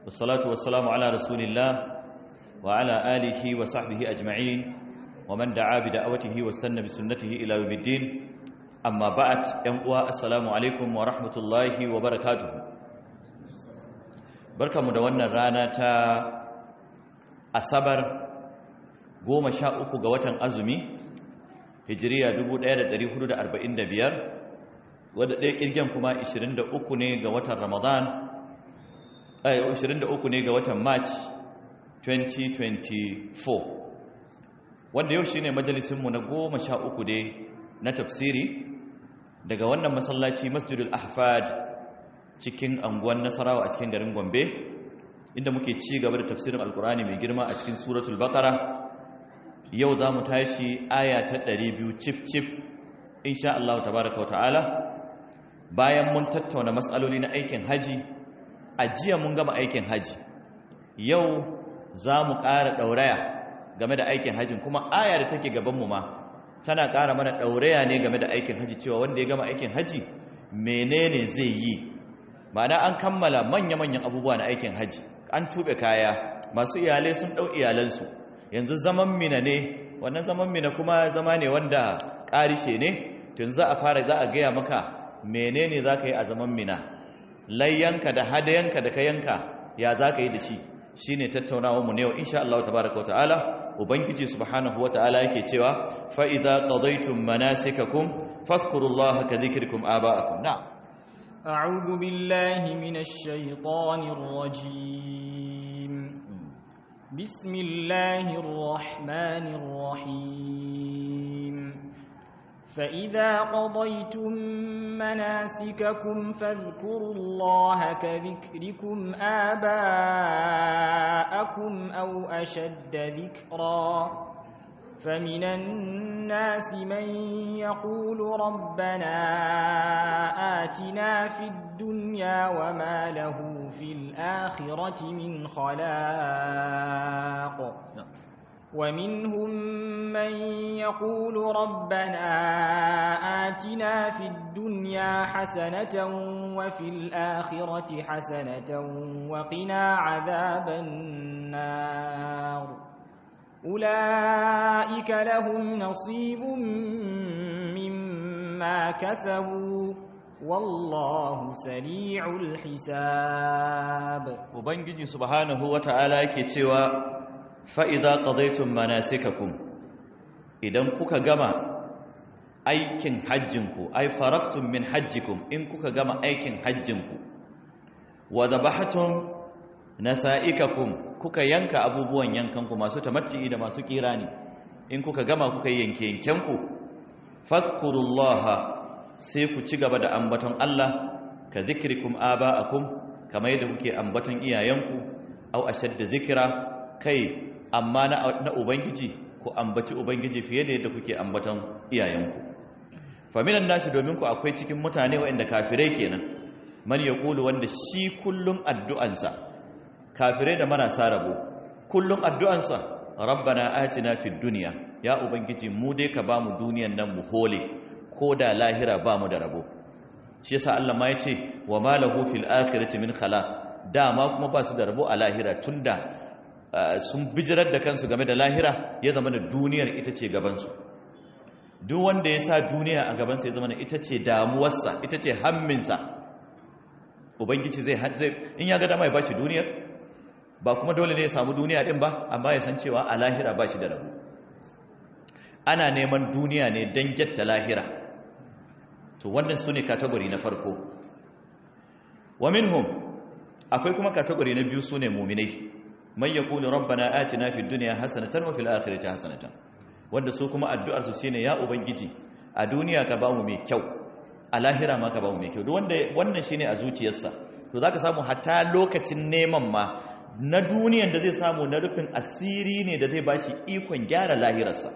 والصلاة والسلام على رسول الله وعلى آله وصحبه أجمعين ومن دعا بدعوته واستنى بسنته إلى يوم الدين أما بعد ينقوى السلام عليكم ورحمة الله وبركاته بركة مدونة رانا تا أصبر goma sha uku ga watan azumi hijiriya 1445 wadda ɗaya ƙirgen kuma 23 ne ga watan ramadan 23 ne ga watan march 2024 wanda yau shine majalisinmu na goma sha uku dai na tafsiri daga wannan masallaci masjidul ahfad cikin anguwan nasarawa a cikin garin gombe inda muke ci gaba da tafsirin alkurani mai girma a cikin suratul baqara yau za mu tashi aya ta 200 cif cif insha Allah tabaraka wa ta'ala bayan mun tattauna matsaloli na aikin haji a jiya mun gama aikin haji yau za mu ƙara ɗauraya game da aikin hajjin kuma aya da take gabanmu ma tana ƙara mana ɗauraya ne game da aikin haji cewa wanda ya gama aikin haji menene zai yi ma'ana an kammala manya-manyan abubuwa na aikin haji an tuɓe kaya masu iyalai sun ɗau iyalansu yanzu zaman mina ne wannan zaman mina kuma zama ne wanda ƙarishe ne tun za a fara za a gaya maka menene za ka yi a zaman mina layyanka da hadayanka da ka yanka ya za ka yi da shi shi ne tattaunawarmu ne yau insha Allah tabaraka wa ta'ala ubangiji subhanahu wa ta'ala yake cewa fa idza qadaytum manasikakum fadhkurullaha ka dhikrikum aba'akum na a'udhu billahi minash shaitanir rajim bismillahir rahmanir rahim فإذا قضيتم مناسككم فاذكروا الله كذكركم آباءكم أو أشد ذكرا فمن الناس من يقول ربنا آتنا في الدنيا وما له في الآخرة من خلاق ومنهم من يقول ربنا آتنا في الدنيا حسنة وفي الآخرة حسنة وقنا عذاب النار أولئك لهم نصيب مما كسبوا والله سريع الحساب وبنجي سبحانه وتعالى كتوى fa'iza ƙazaitun manasikakum idan kuka gama aikin hajjinku ai faraktun min hajjikum in kuka gama aikin hajjinku wa zabahatun nasa'ikakum kuka yanka abubuwan yankanku masu tamatti'i da masu kirani in kuka gama kuka yanke yankenku fadkurullaha sai ku ci gaba da ambaton Allah ka zikrikum aba'akum kamar yadda kuke ambaton iyayenku au ashadda zikira kai amma na ubangiji ku ambaci ubangiji fiye da yadda kuke ambaton iyayenku faminan nashi domin ku akwai cikin mutane waɗanda kafirai kenan man ya ƙulu wanda shi kullum addu'ansa kafirai da marasa rabo kullum addu'ansa rabbana atina fid duniya ya ubangiji mu dai ka bamu duniyan nan mu hole ko da lahira bamu da rabo shi yasa Allah ma yace wa ma lahu fil akhirati min khalaq dama kuma ba su da rabo a lahira tunda sun bijirar da kansu game da lahira ya zama da duniyar ita ce gabansu duk wanda ya sa duniya a gabansa ya zama da ita ce damuwarsa ita ce hamminsa ubangiji zai in ya ga dama ya ba shi duniyar ba kuma dole ne ya samu duniya din ba amma ya san cewa a lahira ba shi da rabu ana neman duniya ne don gyatta lahira to wannan su ne katagori na farko wa minhum akwai kuma katagori na biyu su ne muminai man yaqulu rabbana atina fid dunya hasanatan wa fil akhirati hasanatan wanda su kuma addu'ar su shine ya ubangiji a duniya ka bamu mai kyau a lahira ma ka bamu mai kyau duk wanda wannan shine a zuciyarsa to zaka samu hatta lokacin neman ma na duniyan da zai samu na rufin asiri ne da zai bashi ikon gyara lahirarsa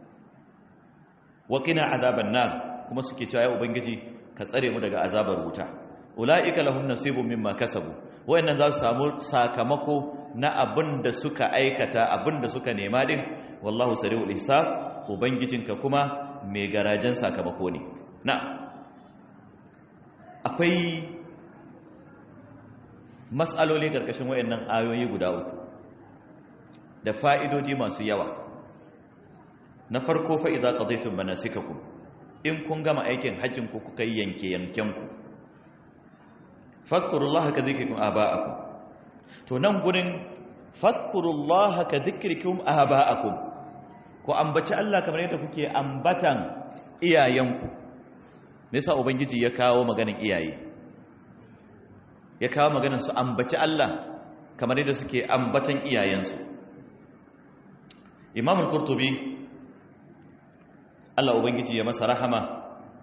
wa qina azaban nar kuma suke cewa ya ubangiji ka tsare mu daga azabar wuta ula'ika lahum nasibun mimma kasabu wayannan za su samu sakamako na abin da suka aikata abin da suka nema din wallahu sari'ul hisab ubangijinka kuma mai garajen sakamako ne na akwai mas'aloli karkashin wayannan ayoyi guda uku da fa'idodi masu yawa na farko fa idza qadaytum manasikakum in kun gama aikin hajjin ku kuka yanke yanken ku fadhkurullaha ka dhikrikum aba'akum to nan gurin fadhkurullaha ka dhikrikum aba'akum ku ambaci Allah kamar yadda kuke ambatan iyayenku me yasa ubangiji ya kawo maganin iyaye ya kawo maganin su ambaci Allah kamar yadda suke ambatan iyayensu Imam al-Qurtubi Allah ubangiji ya masa rahama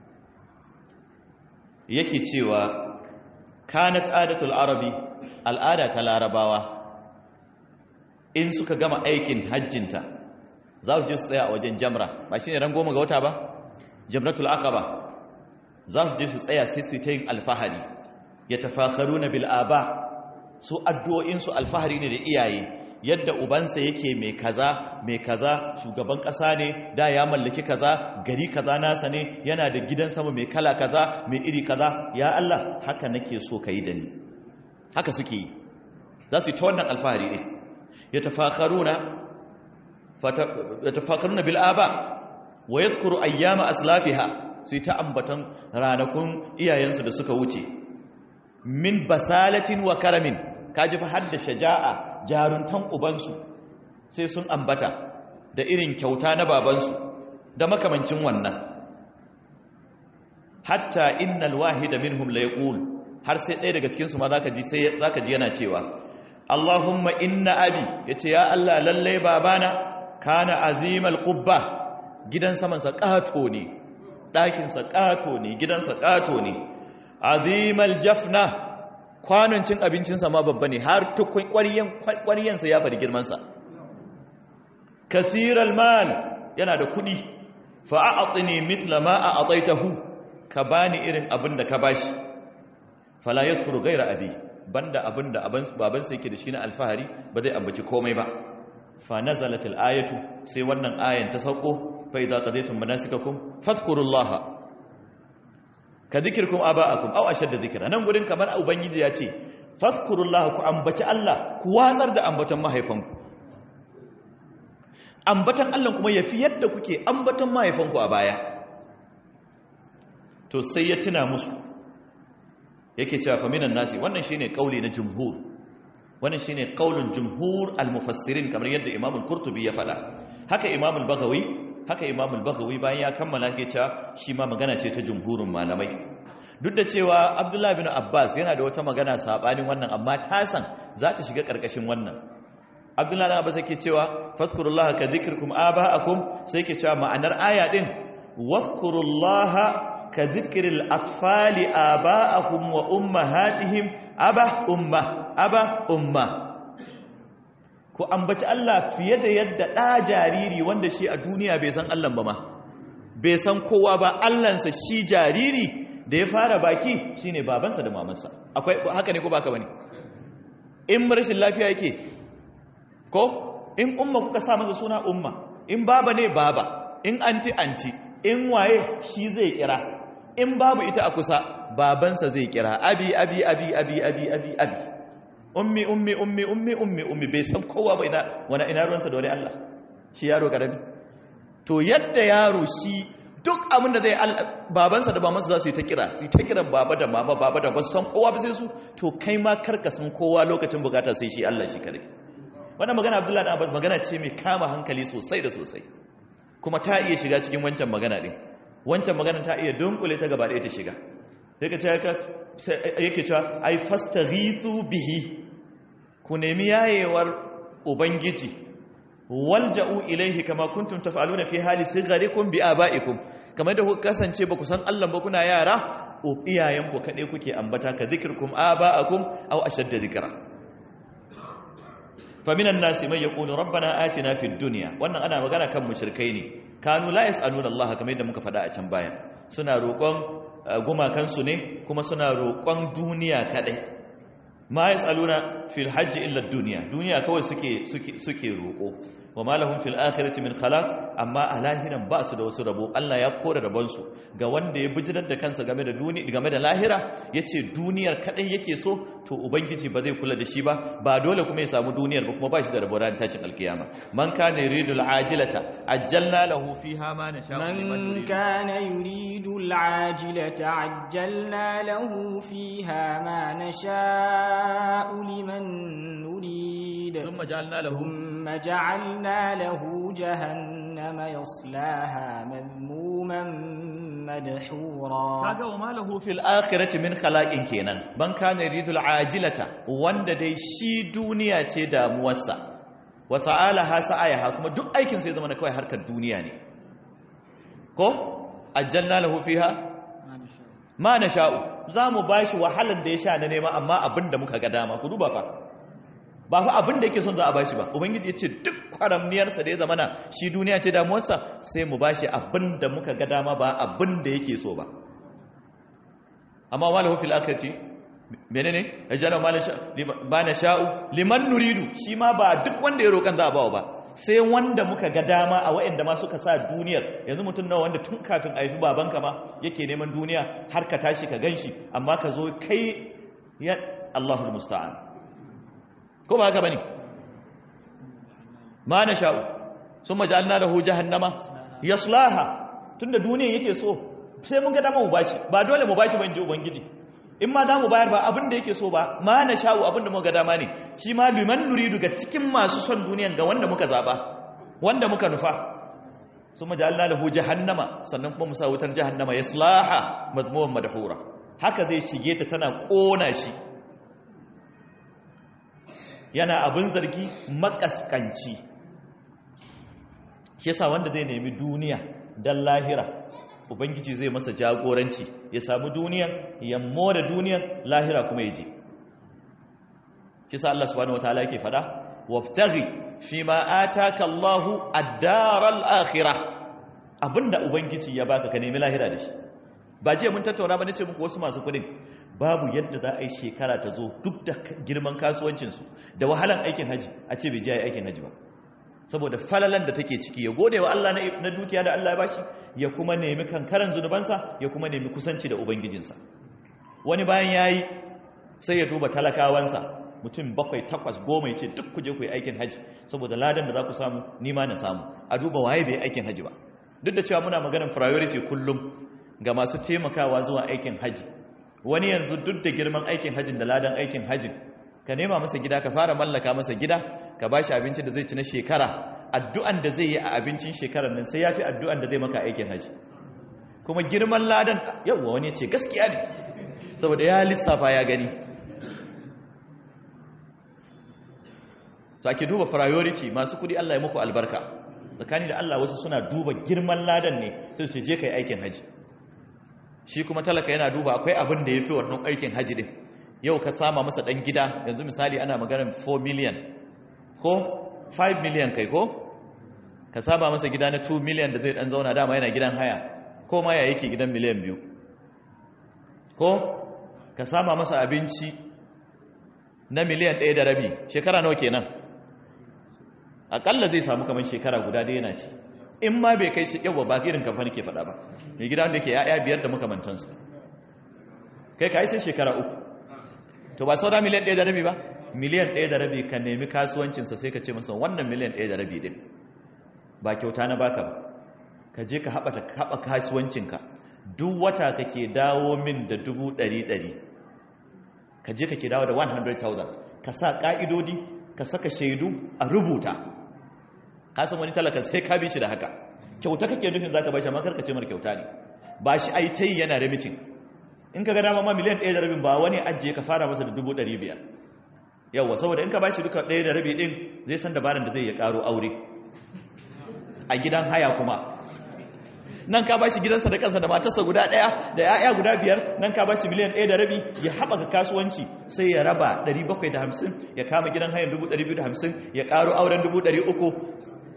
yake cewa kanat adatul arabi al'ada ta larabawa in suka gama aikin hajjinta za su je su tsaya a wajen jamra ba shine ran goma ga wata ba jamratul aqaba za su je su tsaya sai su yi ta yin alfahari ya tafakaru na bil'aba su addu'o'insu alfahari ne da iyaye yadda ubansa yake mai kaza mai kaza shugaban ƙasa ne da ya mallaki kaza gari kaza nasa ne yana da gidan sama mai kala kaza mai iri kaza ya Allah haka nake so ka yi da ni haka suke yi za su yi ta wannan alfahari ne ya tafakaru na bil'aba wa yadkuru ayyama aslafiha sai ta ambatan ranakun iyayensu da suka wuce min basalatin wa karamin kaji fa hadda shaja'a jaruntan ubansu sai sun ambata da irin kyauta na babansu da makamancin wannan hatta innal wahida minhum la yaqul har sai ɗaya daga cikin su ma zaka ji sai zaka ji yana cewa Allahumma inna abi yace ya Allah lalle babana kana azimal qubba gidan saman sa kato ne ɗakin sa kato ne gidan sa kato ne azimal jafna kwanon cin abincinsa ma babba ne har tukun ƙwaryensa ya faɗi girmansa kasiral mal yana da kuɗi fa'a'atsi mitla ma a atsaitahu ka bani irin abin da ka bashi fala ya tsoro gaira abi banda abin da babansa yake da shi na alfahari ba zai ambaci komai ba fa nazalatil ayatu sai wannan ayan ta sauko fa idza qadaytum manasikakum fadhkurullaha ka zikirkum aba'akum aw ashadda zikra nan gurin kamar ubangiji ya ce fadhkurullaha ku ambaci Allah ku watsar da ambatan mahaifanku ambatan Allah kuma yafi yadda kuke ambatan mahaifanku a baya to sai ya tuna musu yake cewa fa minan nasi wannan shine kauli na jumhur wannan shine kaulin jumhur al-mufassirin kamar yadda Imam al-Qurtubi ya faɗa haka Imam al-Baghawi haka Imam al-Baghawi bayan ya kammala ke cewa shi ma magana ce ta jumhurin malamai duk da cewa Abdullah bin Abbas yana da wata magana sabanin wannan amma ta san za ta shiga karkashin wannan Abdullah bin Abbas yake cewa fadhkurullaha ka dhikrikum aba'akum sai yake cewa ma'anar aya din wadhkurullaha ka dhikril atfali aba'ahum wa ummahatihim aba umma aba umma ku ambaci Allah fiye da yadda ɗa jariri wanda shi a duniya bai san Allah ba ma bai san kowa ba Allahnsa shi jariri da ya fara baki shine babansa da mamansa akwai haka ne ko baka bane in rashin lafiya yake ko in umma kuka sa masa suna umma in baba ne baba in anti anti in waye shi zai kira in babu ita a kusa babansa zai kira abi abi abi abi abi abi abi ummi ummi ummi ummi ummi ummi bai san kowa ba ina wani ina ruwansa da wani Allah shi yaro karami to yadda yaro shi duk abin da zai babansa da mamansa za su yi ta kira su yi ta kiran baba da mama baba da basu san kowa ba sai su to kai ma karka san kowa lokacin bukata sai shi Allah shi kare wannan magana Abdullahi da Abbas magana ce mai kama hankali sosai da sosai kuma ta iya shiga cikin wancan magana din wancan magana ta iya dunkule ta gaba ɗaya ta shiga yake cewa ai fastaghithu bihi ku nemi yayewar ubangiji walja'u ilaihi kama kuntum taf'aluna fi hali sigharikum bi aba'ikum kamar da kuka kasance ba ku san Allah ba kuna yara iyayenku kade kuke ambata ka zikirkum aba'akum aw ashadda dhikra faminan nasi man yaqulu rabbana atina fid dunya wannan ana magana kan mushrikai ne kanu la yas'aluna Allah kamar yadda muka faɗa a can baya suna roƙon gumakansu ne kuma suna roƙon duniya kaɗai ma ya tsaluna fil hajji illa duniya duniya kawai suke roƙo wa ma lahum fil akhirati min khalaq amma a lahiran ba su da wasu rabo Allah ya kore rabon su ga wanda ya bijirar da kansa game da duniya game da lahira yace duniyar kadai yake so to ubangiji ba zai kula da shi ba ba dole kuma ya samu duniyar ba kuma ba shi da rabo ran tashin alkiyama man kana yuridul ajilata ajjalna lahu fiha ma nasha'u liman من nurid كان يريد العاجلة عجلنا له فيها ما نشاء لمن نريد thumma ja'alna lahu ثم جعلنا له جهنم يصلاها مذموما مدحورا kaga wa malahu fil akhirati min khalaqin kenan ban kana yuridul ajilata wanda dai shi duniya ce damuwarsa wa sa'alaha sa'ayaha kuma duk aikin sai zama na kawai harkar duniya ne ko ajjalna lahu fiha ma nasha'u zamu bashi wahalan da ya sha na nema amma abinda muka ga dama ku duba fa ba fa abin da yake son za a bashi ba ubangiji ya ce duk kwaramniyarsa da ya zama na shi duniya ce damuwarsa sai mu bashi abin da muka ga dama ba abin da yake so ba amma ma lahu fil akhirati menene ajana ma ba na sha'u liman nuridu shi ma ba duk wanda ya roƙan za a bawa ba sai wanda muka ga dama a waɗanda ma suka sa duniyar yanzu mutum nawa wanda tun kafin a haifi babanka ma yake neman duniya har ka tashi ka ganshi amma ka zo kai ya Allahul musta'an ko ba haka bane ma na sha'u sun maja'alna lahu jahannama yaslaha tunda duniyan yake so sai mun ga dama mu bashi ba dole mu bashi ban ji ubangiji in ma za mu bayar ba abin da yake so ba ma na sha'u abin da muka ga dama ne shi ma liman nuridu ga cikin masu son duniyan ga wanda muka zaba wanda muka nufa sun maja'alna lahu jahannama sannan kuma mu sa wutar jahannama yaslaha mazmuwan madhura haka zai shige ta tana kona shi yana abin zargi makaskanci shi yasa wanda zai nemi duniya dan lahira ubangiji zai masa jagoranci ya samu duniya ya more duniya lahira kuma ya je kisa Allah subhanahu wataala yake fada wabtaghi fima ataka Allahu ad-daral akhirah abinda ubangiji ya baka ka nemi lahira da shi ba je mun tattauna ba nace muku wasu masu kudin babu yadda za a yi shekara ta zo duk da girman kasuwancinsu da wahalan aikin haji a ce bai je aikin haji ba saboda falalan da take ciki ya gode wa Allah na dukiya da Allah ya bashi ya kuma nemi kankaran zunubansa ya kuma nemi kusanci da ubangijinsa wani bayan yayi sai ya duba talakawansa mutum bakwai takwas goma ya ce duk ku je ku yi aikin haji saboda ladan da za ku samu ni ma na samu a duba waye bai aikin haji ba duk da cewa muna maganar priority kullum ga masu taimakawa zuwa aikin haji wani yanzu duk da girman aikin hajjin da ladan aikin hajjin ka nema masa gida ka fara mallaka masa gida ka ba shi abincin da zai ci na shekara addu'an da zai yi a abincin shekarar nan sai ya fi addu'an da zai maka aikin hajji kuma girman ladan yawwa wani ce gaskiya ne saboda ya lissafa ya gani to ake duba priority masu kudi Allah ya muku albarka tsakani da Allah wasu suna duba girman ladan ne sai su je kai aikin hajji shi kuma talaka yana duba akwai abin da ya fi wannan aikin hajji din yau ka sama masa ɗan gida yanzu misali ana maganar 4 million ko 5 million kai ko ka sama masa gida na 2 million da zai ɗan zauna dama yana gidan haya ko ma ya yake gidan miliyan biyu ko ka sama masa abinci na miliyan ɗaya da rabi shekara nawa kenan aƙalla zai samu kamar shekara guda da yana ci in ma bai kai shi yawa ba irin kamfani ke faɗa ba mai gida wanda ke ya'ya biyar da makamantansu kai ka yi sai shekara uku to ba saura miliyan ɗaya da rabi ba miliyan ɗaya da rabi ka nemi kasuwancinsa sai ka ce masa wannan miliyan ɗaya da rabi ɗin ba kyauta na baka ba ka je ka haɓa kasuwancinka duk wata kake dawo min da dubu ɗari ɗari ka je kake dawo da 100,000 ka sa ƙa'idodi ka saka shaidu a rubuta kasan wani talaka sai ka bi shi da haka kyauta kake nufin za ka bashi amma karka ce mara kyauta ne ba shi ai ta yi yana remitin in ka ga dama ma miliyan ɗaya da rabin ba wani ajiye ka fara masa da dubu ɗari biyar yawwa saboda in ka bashi duka ɗaya da rabi ɗin zai san dabarar da zai ya ƙaro aure a gidan haya kuma nan ka bashi gidansa da kansa da matarsa guda ɗaya da ya'ya guda biyar nan ka bashi miliyan ɗaya da rabi ya haɓaka kasuwanci sai ya raba 750 ya kama gidan hayan 250 ya ƙaro auren 300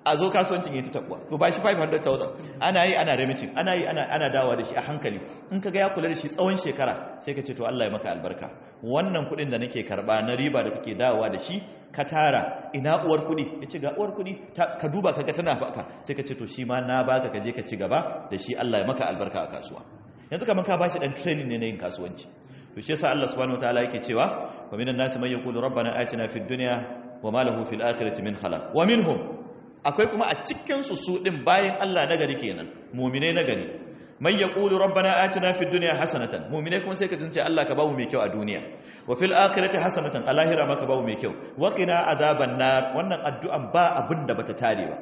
a zo kasuwancin yi ta tabuwa to ba shi 500,000 ana yi ana remitting ana yi ana dawa da shi a hankali in ka ga ya kula da shi tsawon shekara sai ka ce to Allah ya maka albarka wannan kuɗin da nake karba na riba da kake dawowa da shi ka tara ina uwar kuɗi ya ce ga uwar kuɗi ka duba ka ga tana baka sai ka ce to shi ma na baka ka je ka ci gaba da shi Allah ya maka albarka a kasuwa yanzu kamar ka bashi dan training ne na yin kasuwanci to shi yasa Allah subhanahu wataala yake cewa wa minan nasi man yaqulu rabbana atina fid dunya wa ma lahu fil akhirati min khalaq wa minhum akwai kuma a cikin su su din bayan Allah nagari kenan mu'minai nagari man yaqulu rabbana atina fid dunya hasanatan mu'minai kuma sai ka tunce Allah ka bamu mai kyau a duniya wa fil akhirati hasanatan a lahira maka bamu mai kyau wa qina azaban nar wannan addu'an ba abin da bata tare ba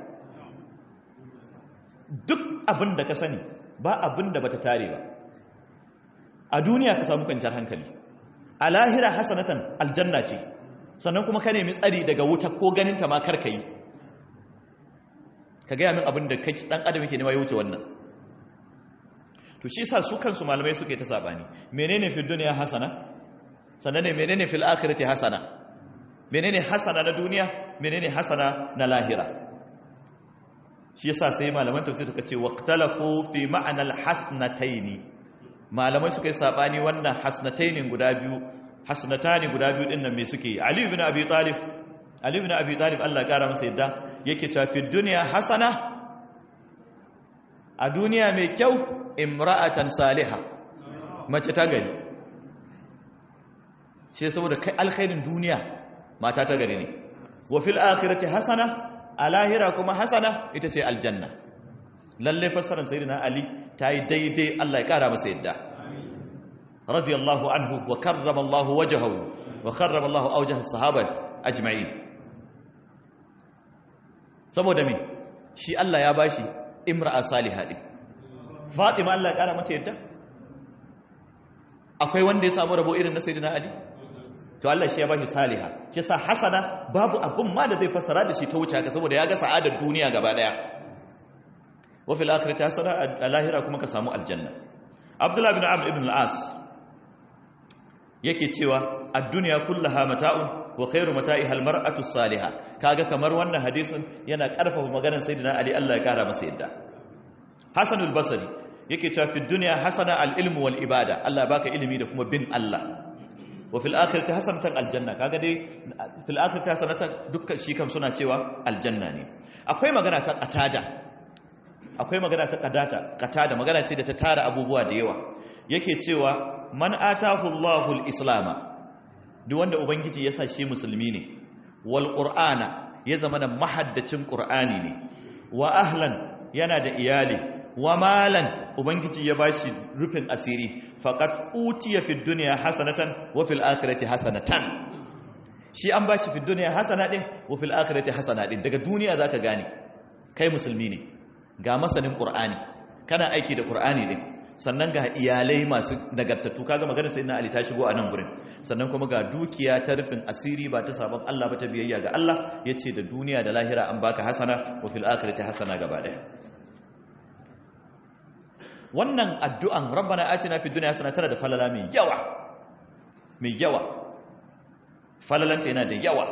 duk abin da ka sani ba abin da bata tare ba a duniya ka samu kwanciyar hankali a lahira hasanatan aljanna ce sannan kuma ka nemi tsari daga wuta ko ganin ta ma karka yi ka gaya min abin da dan adam yake nema ya wuce wannan to shi sa su kansu malamai suke ta sabani menene fil dunya hasana sannan ne menene fil akhirati hasana menene hasana na duniya menene hasana na lahira shi yasa sai malaman tafsir suka ce waqtalafu fi ma'anal hasnataini malamai suka yi sabani wannan hasnatainin guda biyu hasnatani guda biyu din nan me suke ali ibn abi talib ali ibn abi talib Allah ya kara masa yadda yake cewa fi dunya hasana a duniya mai kyau imra'atan salihah mace ta gari sai saboda kai alkhairin duniya mata ta gari ne wa fil akhirati hasana a lahira kuma hasana ita ce aljanna lalle fassarar sayyidina ali ta yi daidai Allah ya kara masa yadda radiyallahu anhu wa karrama Allah wajhahu wa karrama Allah awjah as-sahaba ajma'in saboda me shi Allah ya bashi imra'a salihah din Fatima Allah ya kara mata yadda akwai wanda ya samu rabo irin na sayyidina ali to Allah shi ya bashi saliha shi sa hasana babu abun ma da zai fassara da shi ta wuce haka saboda ya ga sa'adar duniya gaba daya wa fil akhirati hasana a lahira kuma ka samu aljanna Abdullah ibn Amr ibn al-As yake cewa ad-dunya kullaha mata'un wa khairu mata'iha al-mar'atu as-salihah kaga kamar wannan hadisin yana karfafa maganar sayyidina Ali Allah ya kara masa yadda Hasan al-Basri yake cewa fi dunya hasana al-ilmu wal ibada Allah baka ilimi da kuma bin Allah wa fil akhirati hasanatan aljanna kaga dai fil akhirati hasanatan dukkan shi kam suna cewa aljanna ne akwai magana ta qatada akwai magana ta qadata qatada magana ce da ta tara abubuwa da yawa yake cewa man atahu Allahu al-islama duk wanda ubangiji ya sa shi musulmi ne wal qur'ana ya zama da mahaddacin qur'ani ne wa ahlan yana da iyali wa malan ubangiji ya bashi rufin asiri faqat utiya fid dunya hasanatan wa fil akhirati hasanatan shi an bashi fid dunya hasana din wa fil akhirati hasana din daga duniya zaka gane kai musulmi ne ga masanin qur'ani kana aiki da qur'ani din sannan ga iyalai masu nagartattu kaga maganar sayyidina ali ta shigo a nan gurin sannan kuma ga dukiya ta rufin asiri ba ta sabon Allah ba ta biyayya ga Allah yace da duniya da lahira an baka hasana wa fil akhirati hasana gaba daya wannan addu'an rabbana atina fid dunya hasana tana da falala mai yawa mai yawa falalanta yana da yawa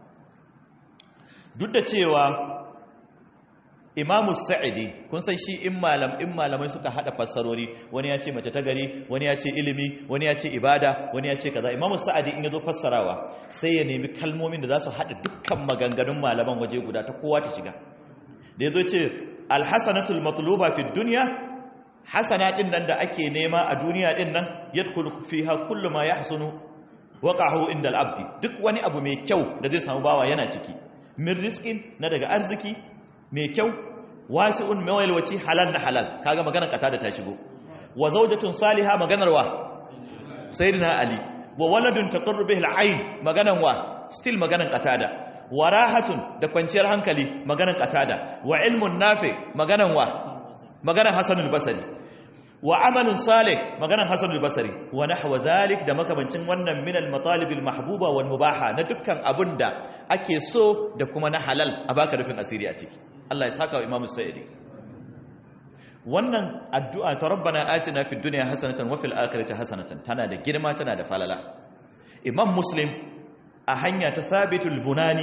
duk da cewa imamu sa'idi kun san shi in malam in malamai suka hada fassarori wani ya ce mace ta gari wani ya ce ilimi wani ya ce ibada wani ya ce kaza imamu sa'idi in ya zo fassarawa sai ya nemi kalmomin da za su hada dukkan maganganun malaman waje guda ta kowa ta shiga da ya zo ce alhassanatul matluba fi duniya hasana din nan da ake nema a duniya din nan yadkhulu fiha kullu ma yahsunu waqahu inda al-abdi duk wani abu mai kyau da zai samu bawa yana ciki min rizqin na daga arziki mai kyau wasi'un mawalwaci halal na halal kaga maganar kata da ta shigo wa zawjatun salihah maganar wa sayyidina ali wa waladun taqarru bihi al-ayn maganar wa still maganar qatada wa rahatun da kwanciyar hankali maganar qatada wa ilmun nafi maganar wa maganar hasanul basri wa amalun salih maganar hasanul basri wa nahwa dhalik da makabancin wannan min al-matalib al-mahbuba wal mubaha na dukkan abunda ake so da kuma na halal a baka rufin asiri a ciki Allah ya saka wa Imam Sa'idi wannan addu'a ta rabbana atina fid dunya hasanatan wa fil akhirati hasanatan tana da girma tana da falala Imam Muslim a hanya ta Sabitul Bunani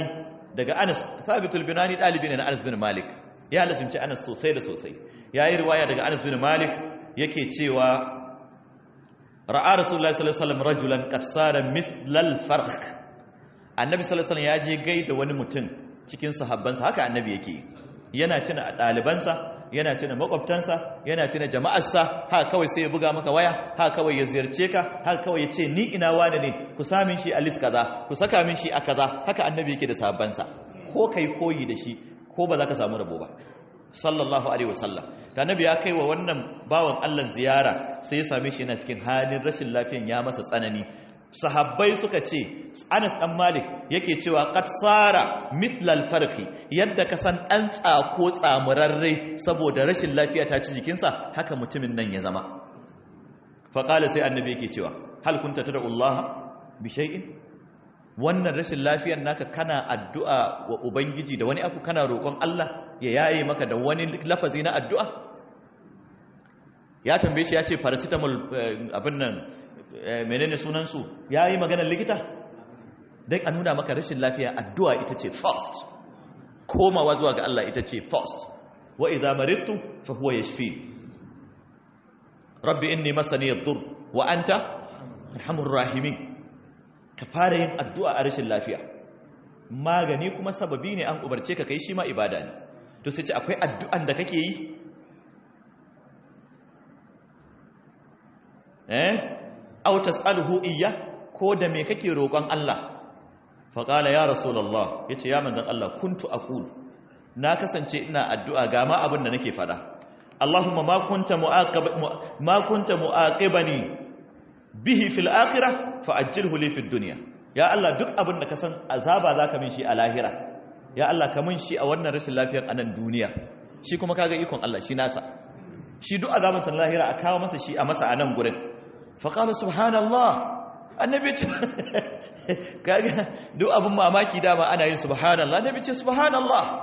daga Anas Sabitul Binani dalibi ne na Anas bin Malik ya lazimci Anas sosai da sosai yayi riwaya daga Anas bin Malik yake cewa ra'a Rasulullahi sallallahu alaihi wasallam rajulan qad sara mithlal farq Annabi sallallahu alaihi wasallam ya je gaida wani mutum cikin sahabbansa haka Annabi yake yana tuna ɗalibansa yana tuna makwabtansa yana tuna jama'arsa haka kawai sai ya buga maka waya haka kawai ya ziyarce ka haka kawai ya ce ni ina wane ne ku samin shi a list kaza ku saka min shi a kaza haka annabi yake da sahabbansa ko kai koyi da shi ko ba za ka samu rabo ba sallallahu alaihi wasallam da annabi ya kai wa wannan bawan Allah ziyara sai ya same shi yana cikin halin rashin lafiyan ya masa tsanani sahabbai suka ce Anas dan Malik yake cewa qad sara mithlal farqi yadda ka san an tsako tsamurarre saboda rashin lafiya ta ci jikinsa haka mutumin nan ya zama fa qala sai annabi yake cewa hal kunta tad'u Allah bi shay'in wannan rashin lafiyar naka kana addu'a wa ubangiji da wani abu kana roƙon Allah ya yaye maka da wani lafazi na addu'a ya tambaye shi ya ce paracetamol abin nan menene sunansu ya yi maganar likita don a nuna maka rashin lafiya addu'a ita ce first komawa zuwa ga Allah ita ce first wa idza maridtu fa huwa yashfi rabbi inni masani yadur wa anta arhamur rahimin ka fara yin addu'a a rashin lafiya magani kuma sababi ne an ubarce ka kai shi ma ibada ne to sai ce akwai addu'an da kake yi eh aw tas'aluhu iyya ko da me kake roƙon Allah fa qala ya rasulullah yace ya manzon Allah kuntu aqul na kasance ina addu'a ga ma abin da nake fada Allahumma ma kunta mu'aqib ma kunta mu'aqibani bihi fil akhirah fa ajilhu li fid dunya ya Allah duk abin da ka san azaba zaka min shi a lahira ya Allah ka min shi a wannan rashin lafiyar anan duniya shi kuma kaga ikon Allah shi nasa shi duk azaban san lahira a kawo masa shi a masa anan gurin faƙalu subhanallah annabi ce kaga duk abin mamaki dama ana yin subhanallah annabi ce subhanallah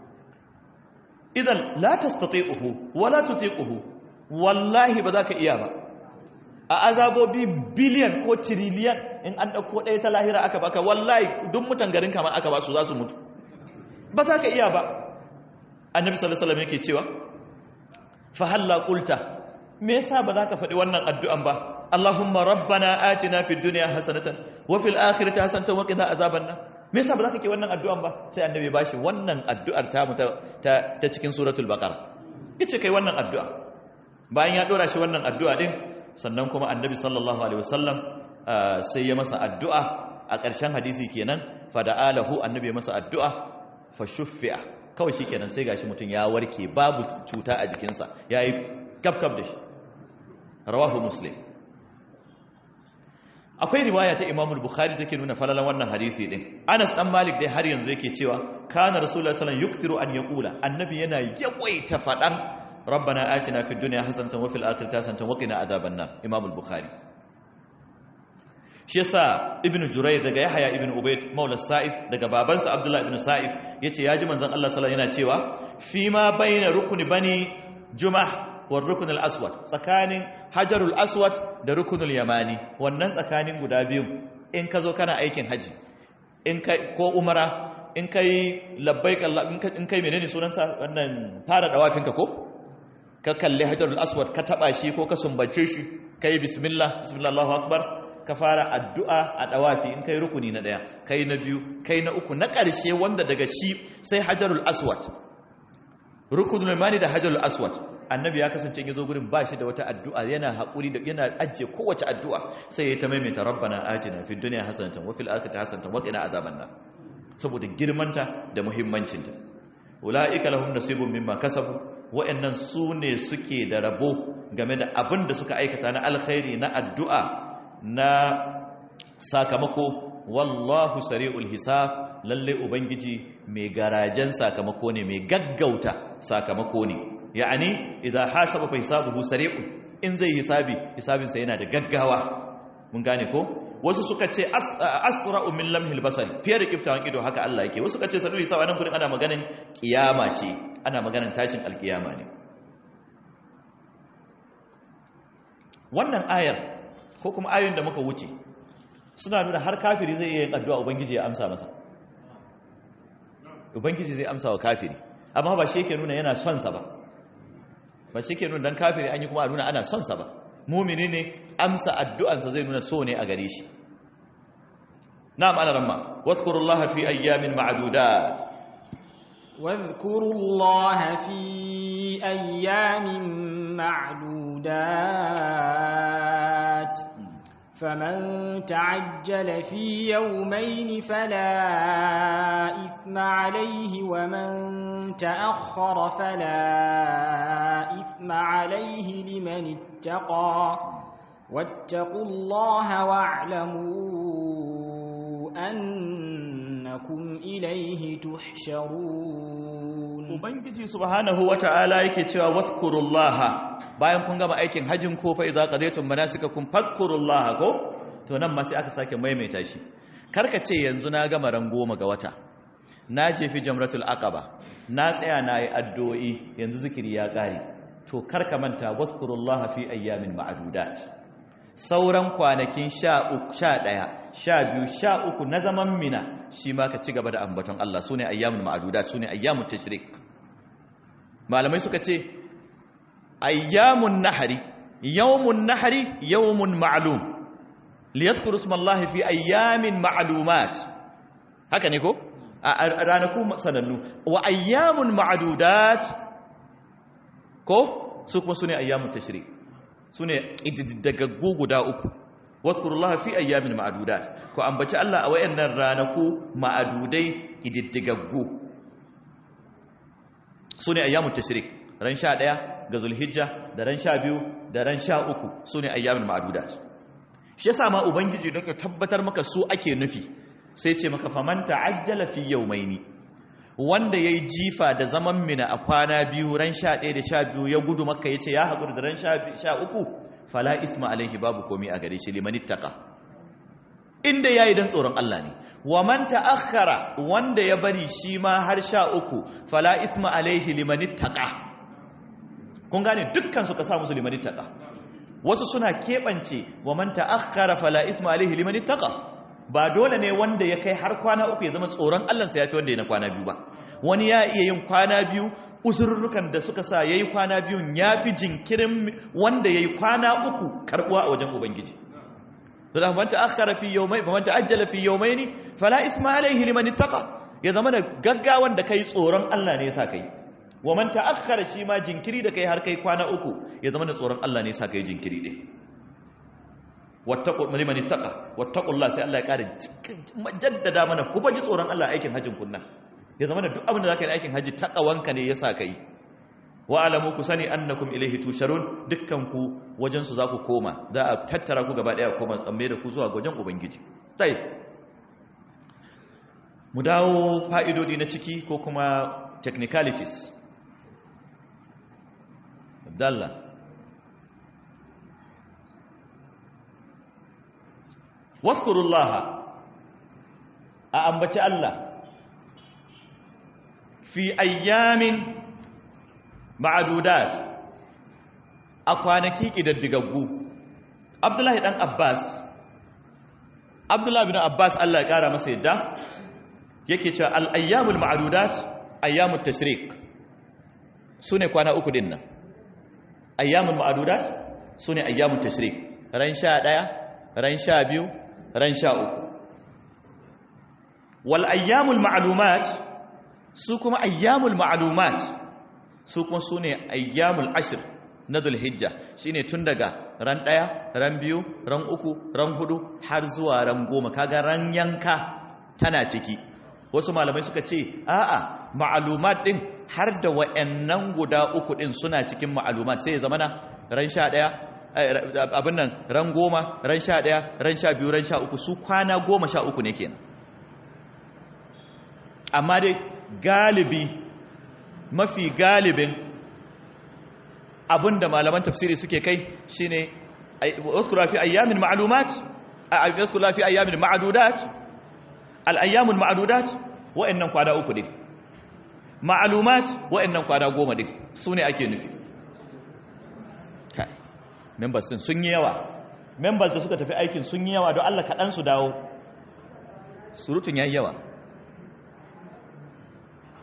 idan la tastati'uhu wa la tutiquhu wallahi ba za ka iya ba a azabobi biliyan ko tiriliyan in an ɗauko ɗaya ta lahira aka baka wallahi duk mutan garin kama aka ba su za su mutu ba za ka iya ba annabi sallallahu alaihi wasallam yake cewa fa halla qulta me yasa ba za ka faɗi wannan addu'an ba Allahumma rabbana atina fid dunya hasanatan wa fil akhirati hasanatan wa qina azaban nar me yasa ba za ka ke wannan addu'an ba sai annabi bashi wannan addu'ar ta ta ta cikin suratul baqara yace kai wannan addu'a bayan ya dora shi wannan addu'a din sannan kuma annabi sallallahu alaihi wasallam sai ya masa addu'a a ƙarshen hadisi kenan fada'alahu annabi ya masa addu'a fa shuffi'a kawai shikenan sai gashi mutum ya warke babu cuta a jikinsa yayi kafkaf da shi rawahu muslim akwai riwaya ta Imam Bukhari take nuna falalan wannan hadisi din Anas dan Malik dai har yanzu yake cewa kana Rasulullah sallallahu alaihi wasallam yukthiru an yaqula annabi yana yawaita fadan rabbana atina fid dunya hasanatan wa fil akhirati hasanatan wa qina adhaban nar Imam Bukhari shi yasa Ibn Jurayr daga Yahya ibn Ubayd maula Sa'if daga babansa Abdullah ibn Sa'if yace yaji manzon Allah sallallahu alaihi yana cewa fi ma baina rukuni bani Jumah wa rukun al-aswad tsakanin hajarul aswad da rukunul yamani wannan tsakanin guda biyu in ka zo kana aikin haji in kai ko umara in kai labbaik Allah in kai menene sunansa wannan fara dawafin ka ko ka kalli hajarul aswad ka taba shi ko ka sumbace shi kai bismillah bismillah Allahu akbar ka fara addu'a a dawafi in kai rukuni na daya kai na biyu kai na uku na ƙarshe wanda daga shi sai hajarul aswad rukunul yamani da hajarul aswad annabi ya kasance ya zo gurin ba shi da wata addu'a yana haƙuri da yana ajiye kowace addu'a sai ya ta maimaita rabbana atina fid dunya hasanatan wa fil akhirati hasanatan wa qina azaban nar saboda girmanta da muhimmancinta ulaika lahum nasibun mimma kasabu wa'annan su ne suke da rabo game da abin da suka aikata na alkhairi na addu'a na sakamako wallahu sari'ul hisab lalle ubangiji mai garajen sakamako ne mai gaggauta sakamako ne yani idza hasaba fa hisabuhu sari'un in zai hisabi hisabinsa yana da gaggawa mun gane ko wasu suka ce asra'u min lamhil basari fiye da kiftawan ido haka Allah yake wasu suka ce sadu hisab anan gurin ana maganin kiyama ce ana maganin tashin alkiyama ne wannan ayar ko kuma ayoyin da muka wuce suna nuna har kafiri zai iya yin addu'a ubangiji ya amsa masa ubangiji zai amsa wa kafiri amma ba shi yake nuna yana son sa ba ba shi yake nuna dan kafiri an yi kuma a nuna ana son sa ba mumini ne amsa addu'ansa zai nuna so ne a gare shi na'am ana ramma wazkurullaha fi ayyamin ma'dudat واذكروا الله في أيام معدودات فمن تعجل في يومين فلا إثم عليه ومن تأخر فلا إثم عليه لمن اتقى واتقوا الله واعلموا أنكم إليه تحشرون ubangiji subhanahu wata'ala yake cewa wadhkurullaha bayan kun gama aikin hajjin ko fa idza qadaytum manasikakum fadhkurullaha ko to nan ma sai aka sake maimaita shi karka ce yanzu na gama ran goma ga wata na jefi jamratul aqaba na tsaya na yi addu'o'i yanzu zikiri ya kare to karka manta wadhkurullaha fi ayyamin ma'dudat sauran kwanakin 11 11 12 13 na zaman mina shi ma ka ci gaba da ambaton Allah sune ayyamul ma'dudat sune ayyamut tashrik malamai suka ce ayyamun nahari yawmun nahari yawmun ma'lum liyadhkuru ismallahi fi ayyamin ma'lumat haka ne ko a ranaku sanannu wa ayyamun ma'dudat ko su kuma sune ayyamut tashrik sune ididdagaggu guda uku wadhkurullaha fi ayyamin ma'dudat ko ambaci Allah a wayannan ranaku ma'adudai ididdigaggu sune ayyamut tashrik ran 11 ga zulhijja da ran 12 da ran 13 sune ayyamin ma'dudat shi yasa ma ubangiji don ka tabbatar maka su ake nufi sai ce maka faman ta'ajjala fi yawmaini wanda yayi jifa da zaman mina a kwana biyu ran 11 da 12 ya gudu makka yace ya hakuri da ran 13 fala isma alaihi babu komai a gare shi liman ittaqa inda yayi dan tsoron Allah ne wa man ta'akhkhara wanda ya bari shi ma har 13 fala isma alaihi liman ittaqa kun gane dukkan su ka sa musu liman ittaqa wasu suna kebance wa man ta'akhkhara fala isma alaihi liman ittaqa ba dole ne wanda ya kai har kwana uku ya zama tsoron Allah sa yafi wanda ya na kwana biyu ba wani ya iya yin kwana biyu uzurrukan da suka sa yayi kwana biyun yafi jinkirin wanda yayi kwana uku karbuwa a wajen ubangiji da man ta'akhkhara fi yawmayn fa man ta'ajjala fi yawmayn fala isma alayhi liman ittaqa ya zama da gaggawan da kai tsoron Allah ne yasa kai wa man ta'akhkhara shi ma jinkiri da kai har kai kwana uku ya zama da tsoron Allah ne yasa kai jinkiri din wattaqu liman ittaqa wattaqullah sai Allah ya kare jaddada mana ku baji tsoron Allah aikin hajjin kunna ya zama da duk abin da zaka yi aikin haji taqawanka ne yasa kai wa alamu ku sani annakum ilaihi tusharun dukkan ku wajen su zaku koma za a tattara ku gaba daya koma tsamme da ku zuwa wajen ubangiji tai mu dawo fa'idodi na ciki ko kuma technicalities abdallah wadhkurullaha a ambaci Allah fi ayyamin ma'adudat a kwanaki ƙidaddigaggu abdullahi ɗan abbas abdullahi bin abbas allah ya ƙara masa yadda yake cewa al'ayyamul ma'adudat ayyamul tashrik su ne kwana uku din nan ayyamul ma'adudat su ne ayyamul tashrik ran sha ɗaya ran sha biyu ran sha uku wal ayyamul ma'alumat su kuma ayyamul ma'lumat su kuma su ne ayyamul ashir na zulhijja shine tun daga ran ɗaya ran biyu ran uku ran hudu har zuwa ran goma kaga ran yanka tana ciki wasu malamai suka ce a'a ma'lumat din har da wa'annan guda uku din suna cikin ma'lumat sai ya zama na ran sha ɗaya abin nan ran goma ran sha ɗaya ran sha biyu ran sha uku su kwana goma sha uku ne kenan amma dai galibi mafi galibin abinda malaman tafsiri suke kai shine waskura fi ayyamin ma'lumat waskura fi ayyamin ma'dudat al-ayyamul ma'dudat wa'annan kwada uku din ma'lumat wa'annan kwada goma din sune ake nufi members din sun yi yawa members da suka tafi aikin sun yi yawa don Allah kaɗan su dawo surutun yayi yawa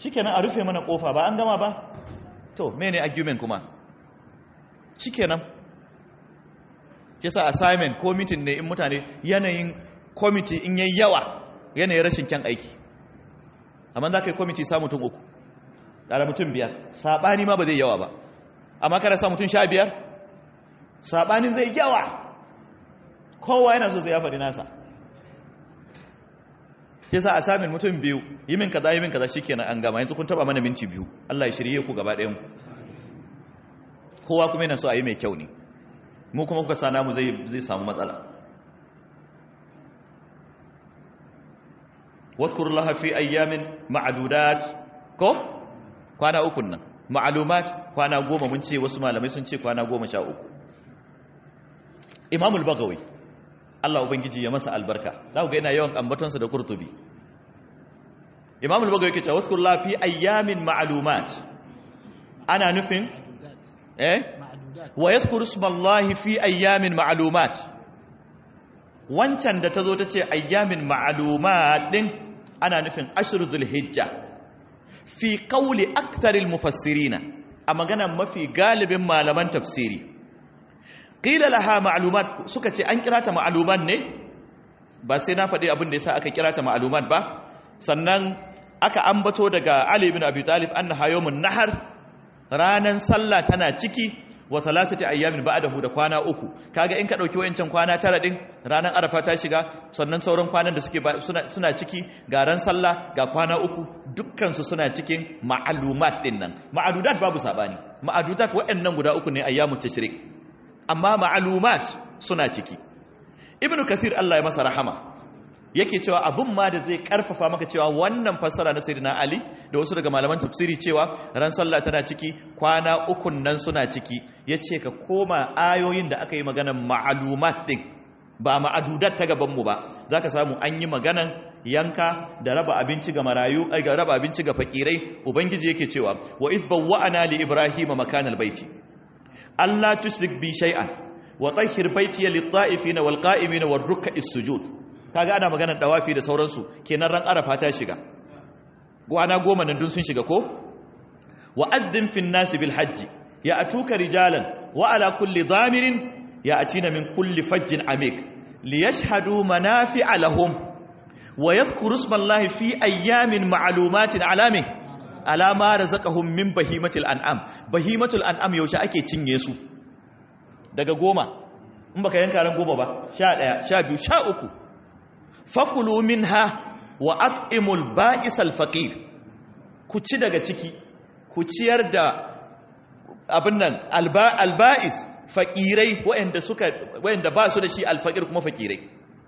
shikenan a rufe mana kofa ba an gama ba to mene argument kuma shikenan kisa assignment ko meeting ne in mutane yanayin committee in yayi yawa yanayin rashin kyan aiki amma za ka yi committee sa mutum uku da mutum biyar saɓani ma ba zai yawa ba amma kada sa mutum sha biyar saɓanin zai yawa kowa yana so zai ya faɗi nasa ke sa a samun mutum biyu yi min kaza yi min kaza shikenan an gama yanzu kun taba mana minti biyu Allah ya shirye ku gaba ɗayan kowa kuma yana so a yi mai kyau ne mu kuma kuka sana mu zai zai samu matsala wadhkurullaha fi ayyamin ma'dudat ko kwana uku nan ma'lumat kwana goma mun ce wasu malamai sun ce kwana goma sha uku imamul bagawi Allah ubangiji ya masa albarka za ku ga yana yawan ambatonsa da kurtubi imamul bagawi yake cewa wadhkurullaha fi ayyamin ma'lumat ana nufin eh wa yadhkuru ismallahi fi ayyamin ma'lumat wancan da tazo tace ayyamin ma'lumat din ana nufin ashru zulhijja fi qawli aktharil mufassirina a maganar mafi galibin malaman tafsiri qila laha ma'lumat suka ce an kira ta ma'lumat ne ba sai na faɗi abin da yasa aka kira ta ma'lumat ba sannan aka ambato daga Ali ibn Abi Talib annaha yawmun nahar ranan sallah tana ciki wa thalathati ayyamin ba'dahu da kwana uku kaga in ka dauki wayancan kwana tara din ranan arafa ta shiga sannan sauran kwanan da suke suna suna ciki ga ran sallah ga kwana uku dukkan su suna cikin ma'lumat din nan ma'adudat babu sabani ma'adudat wayannan guda uku ne ayyamut tashrik amma ma'lumat suna ciki ibnu kasir Allah ya masa rahama yake cewa abun ma da zai karfafa maka cewa wannan fassara na sayyidina ali da wasu daga malaman tafsiri cewa ran sallah tana ciki kwana ukun nan suna ciki yace ka koma ayoyin da aka yi maganan ma'lumat din ba ma'adudat ta gaban mu ba zaka samu an yi maganan yanka da raba abinci ga marayu ai ga raba abinci ga fakirai ubangiji yake cewa wa iz bawwa'ana li ibrahima makanal baiti alla tushrik bi shay'an wa tahhir baitiya lit-ta'ifina wal-qa'imina war-ruk'is sujud kaga ana maganar dawafi da sauransu kenan ran arafa ta shiga gwana goma nan dun sun shiga ko wa addin fin nasi bil hajji ya atuka rijalan wa ala kulli dhamirin ya atina min kulli fajjin amik li yashhadu manafi'a lahum wa yadhkuru ismallahi fi ayyamin ma'lumatin alami ala ma razaqahum min bahimatil an'am bahimatul an'am yaushe ake cinye su daga goma in baka yanka ran goma ba 11 12 13 fakulu minha wa at'imul ba'isal faqir ku ci daga ciki ku ciyar da abin nan alba'is faqirai waɗanda suka waɗanda ba su da shi alfaqir kuma faqirai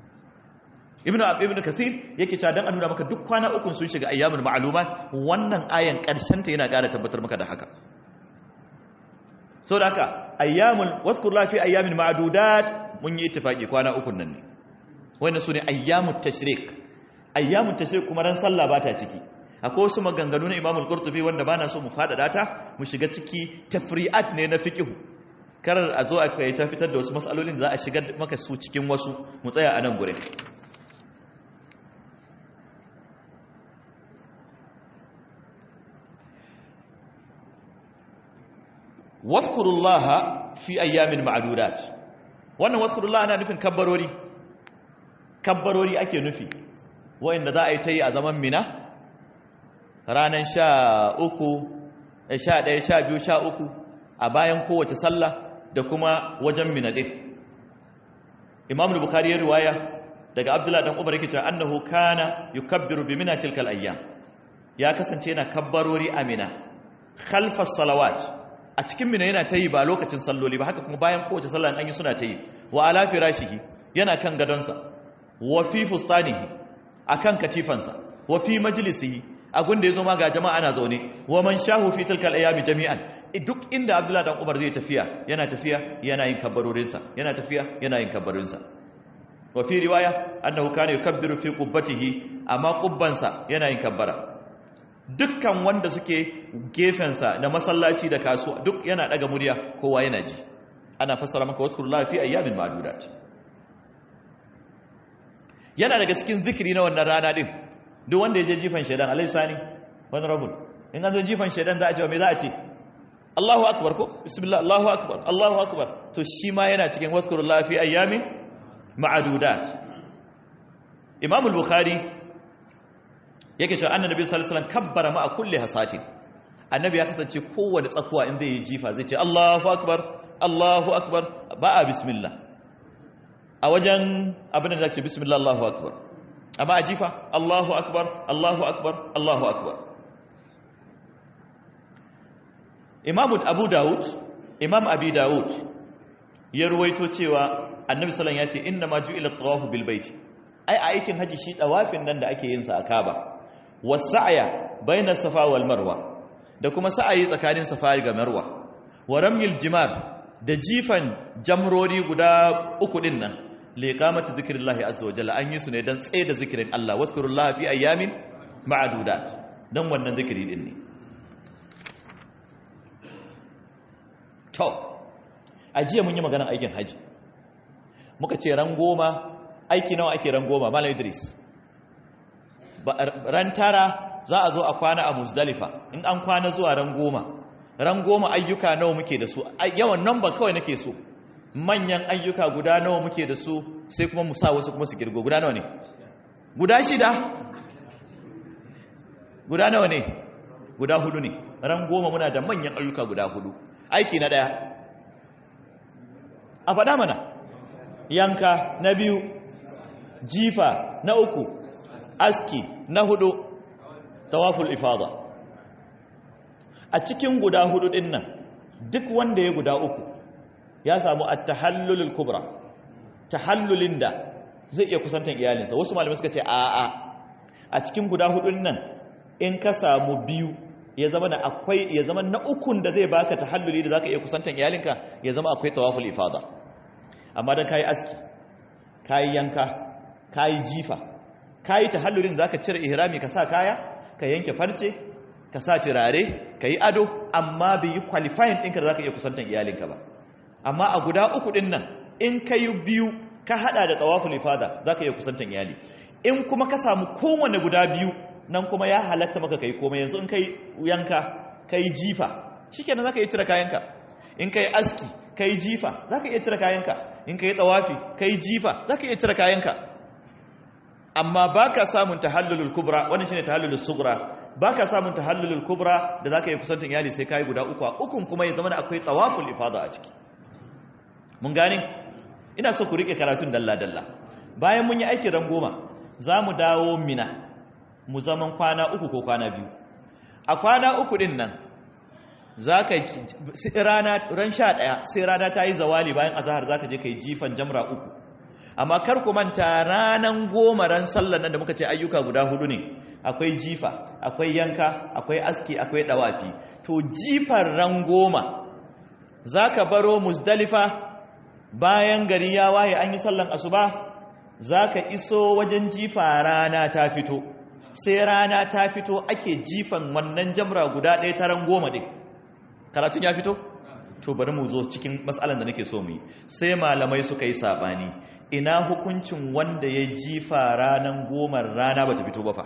ibnu ibnu kasir yake cewa dan a nuna maka duk kwana uku sun shiga ayyamul ma'lumat wannan ayan karshen ta yana ƙara tabbatar maka da haka saboda haka ayyamul wazkur la fi ayyamin ma'dudat mun yi ittifaqi kwana uku nan ne wannan su ne ayyamut tashrik ayyamut tashrik kuma ran sallah ba ta ciki akwai wasu maganganu na imamul qurtubi wanda bana so mu fada ta mu shiga ciki tafri'at ne na fiqh karar a zo a kai ta fitar da wasu masalolin da za a shigar maka su cikin wasu mu tsaya a nan gure wadhkurullaha fi ayyamin ma'dudat wannan wadhkurullaha ana nufin kabbarori kabbarori ake nufi wa'inda za a yi ta yi a zaman mina ranar sha uku sha ɗaya sha biyu sha uku a bayan kowace sallah da kuma wajen mina ɗin imam bukari ya riwaya daga abdullahi dan umar yake cewa annahu kana yukabbiru bi mina tilkal ayyam ya kasance yana kabbarori a mina khalfas salawat a cikin mina yana ta yi ba lokacin salloli ba haka kuma bayan kowace sallah an yi suna ta yi wa ala firashihi yana kan gadonsa wa fi fustanihi akan katifansa wa fi majlisihi agun da yazo ma ga jama'a ana zaune wa man shahu fi tilkal ayami jami'an duk inda Abdullah dan Umar zai tafiya yana tafiya yana yin kabbarorin sa yana tafiya yana yin kabbarorin sa wa fi riwaya annahu kana yukabbiru fi qubbatihi amma qubbansa yana yin kabbara dukkan wanda suke gefen sa da masallaci da kasuwa duk yana daga murya kowa yana ji ana fassara maka waskurullahi fi ayyamin ma'dudat yana daga cikin zikiri na wannan rana din duk wanda ya je jifan shaidan alai sani wani rabul in an zo jifan shaidan za a ce wa me za a ce Allahu akbar ko bismillah Allahu akbar Allahu akbar to shi ma yana cikin wazkurullah fi ayyamin ma'adudat Imam al-Bukhari yake cewa annabi sallallahu alaihi wasallam kabbara ma'a kulli hasatin annabi ya kasance kowanne tsakuwa in zai yi jifa zai ce Allahu akbar Allahu akbar ba a bismillah a wajen abin da zai ce bismillah Allahu akbar amma a jifa Allahu akbar Allahu akbar Allahu akbar Imam Abu Dawud Imam Abi Dawud ya ruwaito cewa Annabi sallallahu alaihi wasallam ya ce inna ma ju'ila at-tawafu bil bait ai a aikin haji shi tawafin nan da ake yin sa a Kaaba was-sa'ya baina Safa wal Marwa da kuma sa'ayi tsakanin Safa da Marwa wa ramyil jimar da jifan jamrori guda uku din nan liqamati zikrillahi azza wa jalla an yi su ne dan tsaye da zikirin Allah wazkurullaha fi ayyamin ma'dudat dan wannan zikiri din ne to ajiya mun yi maganar aikin haji muka ce ran goma aiki nawa ake ran goma malam Idris ran tara za a zo a kwana a Muzdalifa in an kwana zuwa ran goma ran goma ayyuka nawa muke da su yawan nan ba kawai nake so manyan ayyuka guda nawa muke da su sai kuma mu sa wasu kuma su girgo guda nawa ne guda shida guda nawa ne guda hudu ne ran goma muna da manyan ayyuka guda hudu aiki na daya a faɗa mana yanka na biyu jifa na uku aski na hudu tawaful ifada a cikin guda hudu din nan duk wanda ya guda uku ya samu at-tahallulul kubra tahallulin da zai iya kusantar iyalinsa wasu malamai suka ce a a a cikin guda hudun nan in ka samu biyu ya zama da akwai ya zama na ukun da zai baka tahalluli da zaka iya kusantar iyalinka ya zama akwai tawaful ifada amma dan kai aski kai yanka kai jifa kai tahallulin da zaka cire ihrami ka sa kaya ka yanke farce ka sa turare ka yi ado amma bai yi qualifying ɗinka da za ka iya kusantar iyalinka ba amma a guda uku ɗin nan in ka yi biyu ka haɗa da tsawafin ifada za ka iya kusantar iyali in kuma ka samu kowane guda biyu nan kuma ya halatta maka ka yi komai yanzu in ka yi yanka ka yi jifa shi kenan za ka iya cire kayanka in ka yi aski ka yi jifa za ka iya cire kayanka in ka yi tsawafi ka yi jifa za ka iya cire kayanka amma ba ka samun tahallulul kubra wannan shine tahallulul sugra ba ka samun tahallulul kubra da za ka yi kusantin iyali sai ka yi guda uku a ukun kuma ya zama da akwai tawaful ifada a ciki mun gane ina so ku rike karatun dalla-dalla bayan mun yi aikin ran goma za mu dawo mina mu zaman kwana uku ko kwana biyu a kwana uku din nan za ka rana ran sha ɗaya sai rana ta yi zawali bayan azahar za ka je ka yi jifan jamra uku amma kar ku manta ranan goma ran sallar nan da muka ce ayyuka guda hudu ne akwai jifa akwai yanka akwai aski akwai dawafi to jifar ran goma zaka baro muzdalifa bayan gari ya waye an yi sallan asuba zaka iso wajen jifa rana ta fito sai rana ta fito ake jifan wannan jamra guda ɗaya ta ran goma din karatun ya fito to bari mu zo cikin matsalan da nake so mu yi sai malamai suka yi sabani ina hukuncin wanda ya jifa ranan goma rana bata fito ba fa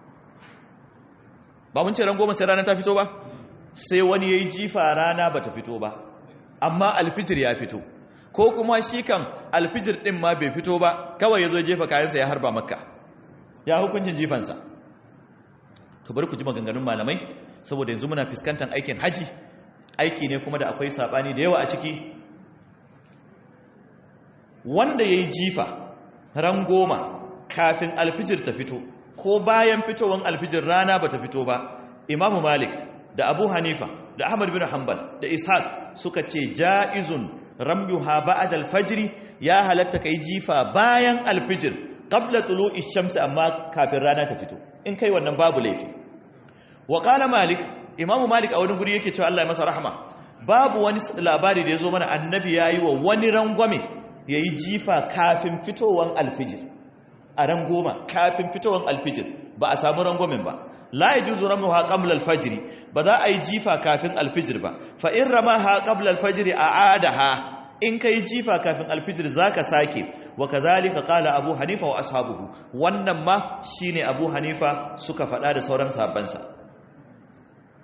ba mun ce ran goma sai rana ta fito ba sai wani ya yi jifa rana bata fito ba amma alfijir ya fito ko kuma shi kan alfijir din ma bai fito ba kawai ya zo jefa kayansa ya harba makka ya hukuncin jifansa to bari ku ji maganganun malamai saboda yanzu muna fuskantar aikin haji aiki ne kuma da akwai sabani da yawa a ciki wanda ya yi jifa ran goma kafin alfijir ta fito ko bayan fitowar alfijir rana ba ta fito ba imamu malik da abu hanifa da ahmad bin hanbal da ishaq suka ce ja'izun ramyuha ba'd alfajr ya halatta kai jifa bayan alfijir qabla tulu'i shamsi amma kafin rana ta fito in kai wannan babu laifi wa qala malik imamu malik a wani guri yake cewa Allah ya masa rahama babu wani labari da ya zo mana annabi ya yi wa wani rangwame ya yi jifa kafin fitowar alfijir a ran goma kafin fitowar alfijir ba a samu rangwamen ba la ya juzu ramu ha qabla alfajiri ba za a yi jifa kafin alfijir ba fa in rama ha qabla alfajiri a adaha in kai jifa kafin alfijir zaka sake wa kazalika qala abu hanifa wa ashabuhu wannan ma shine abu hanifa suka faɗa da sauran sahabbansa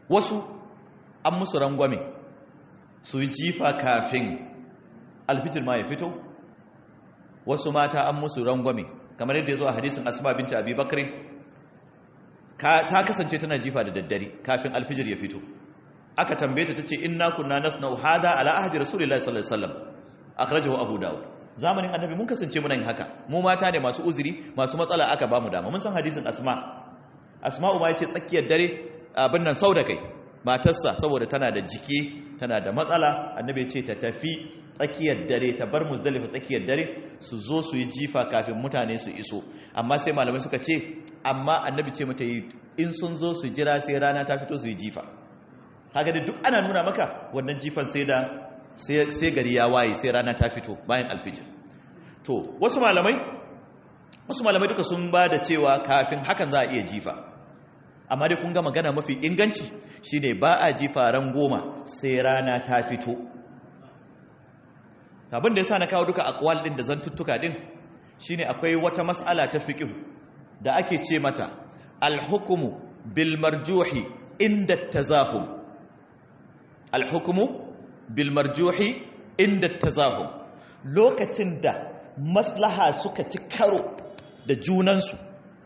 wasu an musu rangwame su yi jifa kafin alfijir ma ya fito wasu mata an musu rangwame kamar yadda ya zo a hadisin asma binta abi bakri ta kasance tana jifa da daddare kafin alfijir ya fito aka tambaye ta tace inna kunna nasna'u hada ala ahdi rasulillahi sallallahu alaihi wasallam akhrajahu abu daud zamanin annabi mun kasance muna yin haka mu mata ne masu uzuri masu matsala aka bamu dama mun san hadisin asma asma'u ma yace tsakiyar dare abin nan sau da kai matarsa saboda tana da jiki tana da matsala annabi ya ce ta tafi tsakiyar dare ta bar muzdalifa tsakiyar dare su zo su yi jifa kafin mutane su iso amma sai malamai suka ce amma annabi ce mata yi in sun zo su jira sai rana ta fito su yi jifa haka da duk ana nuna maka wannan jifan sai da sai gari ya waye sai rana ta fito bayan alfijir to wasu malamai wasu malamai duka sun ba da cewa kafin hakan za a iya jifa amma dai kun ga magana mafi inganci shine ba a jifa ran goma sai rana ta fito abin da yasa na kawo duka akwal din da zantuttuka din shine akwai wata mas'ala ta fiqh da ake ce mata al-hukmu bil marjuhi inda tazahum al-hukmu bil marjuhi inda tazahum lokacin da maslaha suka ci karo da junansu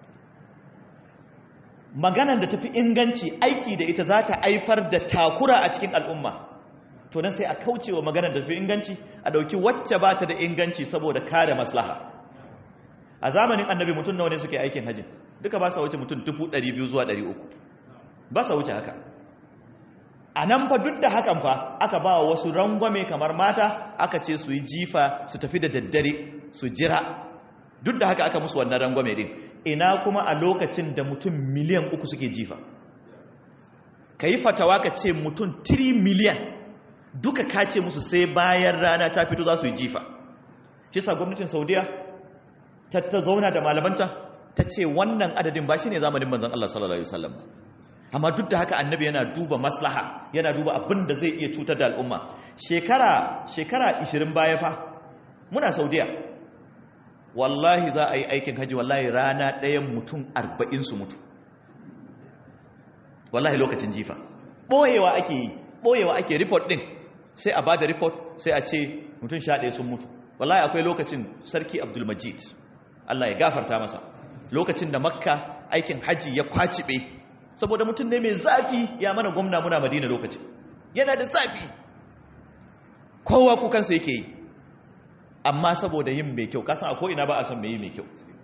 maganan da tafi inganci aiki da ita za ta haifar da takura a cikin al'umma to nan sai a kauce wa maganar da tafi inganci a dauki wacce ba ta da inganci saboda kare maslaha a zamanin annabi mutum nawa ne suke aikin hajji duka ba sa wuce mutum 200 zuwa 300 ba sa wuce haka a nan fa duk da hakan fa aka ba wasu rangwame kamar mata aka ce su yi jifa su tafi da daddare su jira duk da haka aka musu wannan rangwame din ina kuma a lokacin da mutum miliyan uku suke jifa ka yi fatawa ka ce mutum 3 miliyan duka ka ce musu sai bayan rana ta fito za su yi jifa shi sa gwamnatin saudiya ta zauna da malamanta ta ce wannan adadin ba shi ne zamanin manzan Allah sallallahu Alaihi wasallam amma duk da haka annabi yana duba maslaha yana duba abin da zai iya cutar da al'umma shekara shekara 20 baya fa muna saudiya wallahi za a yi aikin haji wallahi rana ɗayan mutum arba'in su mutu wallahi lokacin jifa ɓoyewa ake yi ɓoyewa ake report ɗin sai a ba da report sai a ce mutum sha ɗaya sun mutu wallahi akwai lokacin sarki abdulmajid allah ya gafarta masa lokacin da makka aikin haji ya kwacibe saboda mutum ne mai zafi ya mana gwamna muna madina lokacin yana da zafi kowa kukansa yake yi amma saboda yin mai kyau kasan a ko'ina ba a son mai yi mai kyau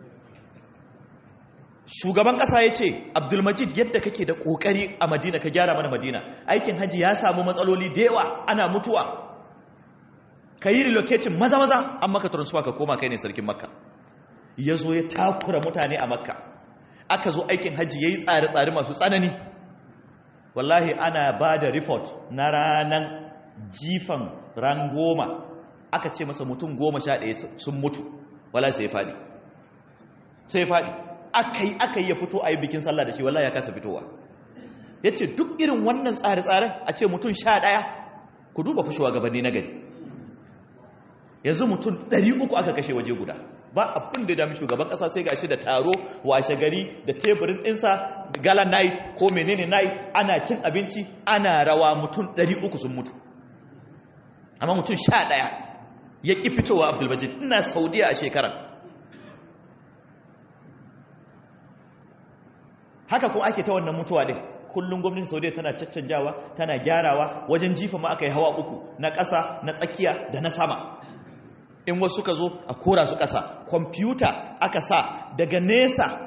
shugaban kasa ya ce abdulmajid yadda kake da kokari a madina ka gyara mana madina aikin haji ya samu matsaloli da yawa ana mutuwa ka yi relocating maza-maza an maka transfer ka koma kai ne sarkin makka ya zo ya takura mutane a makka aka zo aikin haji ya yi tsare-tsare masu tsanani wallahi ana ba da report na ranar jifan ran goma aka ce masa mutum goma sha ɗaya sun mutu wala sai faɗi sai faɗi aka yi aka yi ya fito a yi bikin sallah da shi wala ya kasa fitowa ya ce duk irin wannan tsare-tsaren a ce mutum sha ɗaya ku duba fashewa gabanni na gari yanzu mutum ɗari uku aka kashe waje guda ba abin da dami shugaban ƙasa sai gashi da taro washe gari da teburin ɗinsa gala night ko menene night ana cin abinci ana rawa mutum ɗari uku sun mutu amma mutum sha ɗaya ya ƙi fitowa abdulbajid ina saudiya a shekarar haka kuma ake ta wannan mutuwa ɗin kullum gwamnatin saudiya tana caccanjawa tana gyarawa wajen jifa ma aka yi hawa uku na ƙasa na tsakiya da na sama in wasu ka zo a kora su ƙasa kwamfuta aka sa daga nesa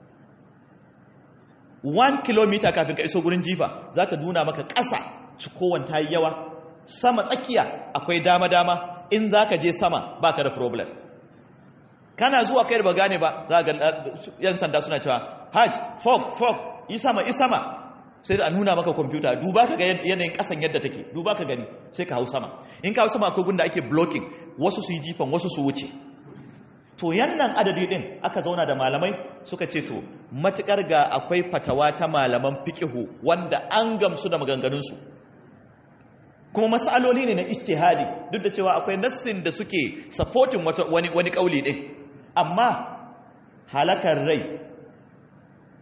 1 kilomita kafin ka iso gurin jifa za ta nuna maka ƙasa cikowar ta yi yawa sama tsakiya akwai dama-dama in za ka je sama ba ka da problem kana zuwa kai da ba gane ba za ga yan sanda suna cewa hajj fog fog yi sama yi sama sai da a nuna maka kwamfuta duba ka ga yanayin kasan yadda take duba ka gani sai ka hau sama in ka hau sama akwai gunda ake blocking wasu su yi jifan wasu su wuce to yannan adadi din aka zauna da malamai suka ce to matukar ga akwai fatawa ta malaman fiqihu wanda an gamsu da maganganunsu kuma masaloli ne na ijtihadi duk da cewa akwai nassin da suke supporting wani wani kauli din amma halakar rai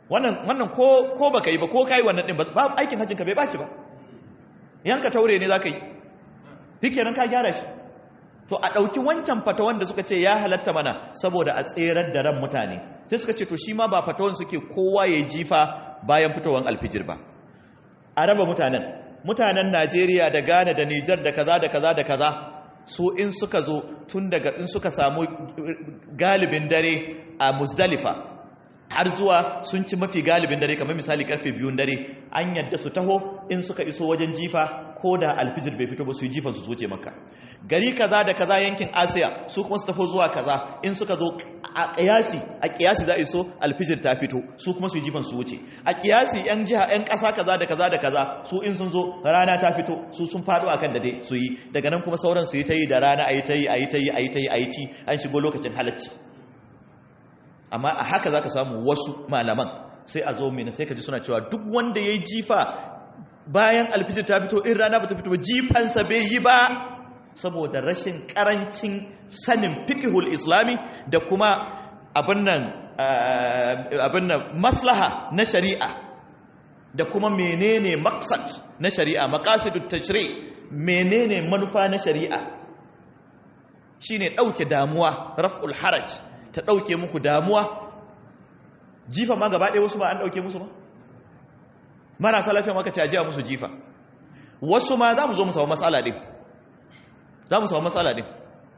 wannan wannan ko ko baka yi ba ko kai wannan din ba aikin hajjin ka bai baci ba yanka taure ne zaka yi fikenan ka gyara shi to a dauki wancan fatawan da suka ce ya halatta mana saboda a tserar da ran mutane sai suka ce to shi ma ba fatawan suke kowa ya jifa bayan fitowar alfijir ba a raba mutanen mutanen Najeriya da Ghana da Niger da kaza da kaza da kaza su in suka zo tun daga in suka samu galibin dare a Muzdalifa har zuwa sun ci mafi galibin dare kamar misali karfe biyun dare an yadda su taho in suka iso wajen jifa ko da alfijir bai fito ba su yi jifan su zoce maka gari kaza da kaza yankin asiya su kuma su taho zuwa kaza in suka zo a kiyasi a kiyasi za a iso alfijir ta fito su kuma su yi jifan su wuce a kiyasi yan jiha yan kasa kaza da kaza da kaza su in sun zo rana ta fito su sun faɗo akan da dai su yi daga nan kuma sauran su yi ta yi da rana a yi ta yi a yi ta yi a yi ta yi a yi ci an shigo lokacin halacci amma a haka za ka samu wasu malaman sai a zo mina sai ka ji suna cewa duk wanda ya yi jifa bayan alfijir ta fito in rana ba ta fito ba jifansa bai yi ba saboda rashin karancin sanin fikihul islami da kuma abin nan maslaha na shari'a da kuma menene maksad na shari'a maqasidut tashri menene manufa na shari'a shine dauke damuwa raf'ul haraj ta ɗauke muku damuwa jifa ma gaba ɗaya wasu ba an ɗauke musu ba marasa lafiya maka cajiya musu jifa wasu ma za mu zo mu samu matsala ɗin za mu samu matsala ɗin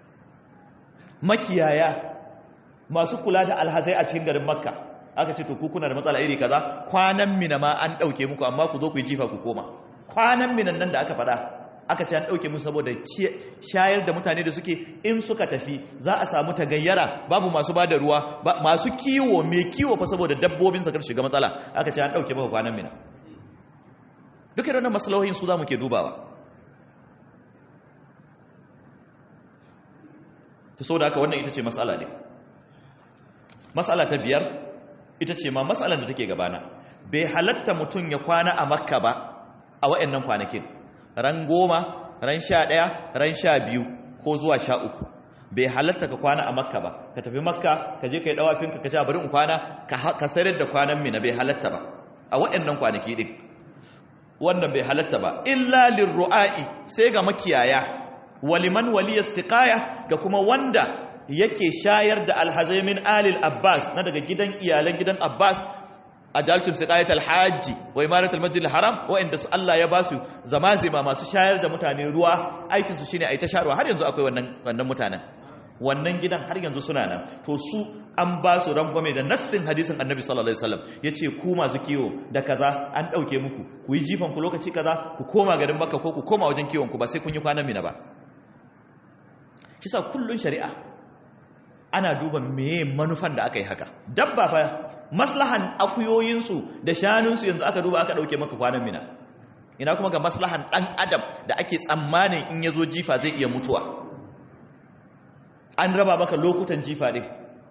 makiyaya masu kula da alhazai a cikin garin makka aka ce to kuna da matsala iri kaza kwanan mina ma an ɗauke muku amma ku zo ku yi jifa ku koma kwanan minan nan da aka faɗa aka ce an ɗauke musu saboda shayar da mutane da suke in suka tafi za a samu tagayyara babu masu ba da ruwa masu kiwo mai kiwo fa saboda dabbobin sa shiga matsala aka ce an ɗauke maka kwanan mina duka da wannan maslahohin su za mu ke dubawa ta so da aka wannan ita ce matsala ne matsala ta biyar ita ce ma matsalar da take gabana bai halatta mutum ya kwana a makka ba a wa'annan kwanakin ran goma ran sha ɗaya ran sha biyu ko zuwa sha uku bai halatta ka kwana a makka ba ka tafi makka ka je ka yi ɗawafinka ka ce bari in kwana ka sayar da kwanan mina bai halatta ba a waɗannan kwanaki ɗin wannan bai halatta ba illa lirru'a'i sai ga makiyaya waliman waliyar siqaya ga kuma wanda yake shayar da alhazai min alil abbas na daga gidan iyalan gidan abbas ajaltum siqayat alhaji wa imarat almasjid alharam wa'inda su Allah ya basu zamazima masu shayar da mutane ruwa aikin su shine ai ta sharwa har yanzu akwai wannan wannan mutanen wannan gidan har yanzu suna nan to su an ba su rangwame da nassin hadisin annabi sallallahu alaihi wasallam yace ku masu kiwo da kaza an dauke muku ku yi jifan ku lokaci kaza ku koma garin makka ko ku koma wajen kiwon ku ba sai kun yi kwanan mina ba kisa kullun shari'a ana duba meye manufan da aka yi haka dabba fa maslahan akuyoyinsu da shanunsu yanzu aka duba aka ɗauke maka kwanan mina ina kuma ga maslahan ɗan adam da ake tsammanin in ya zo jifa zai iya mutuwa an raba maka lokutan jifa ɗin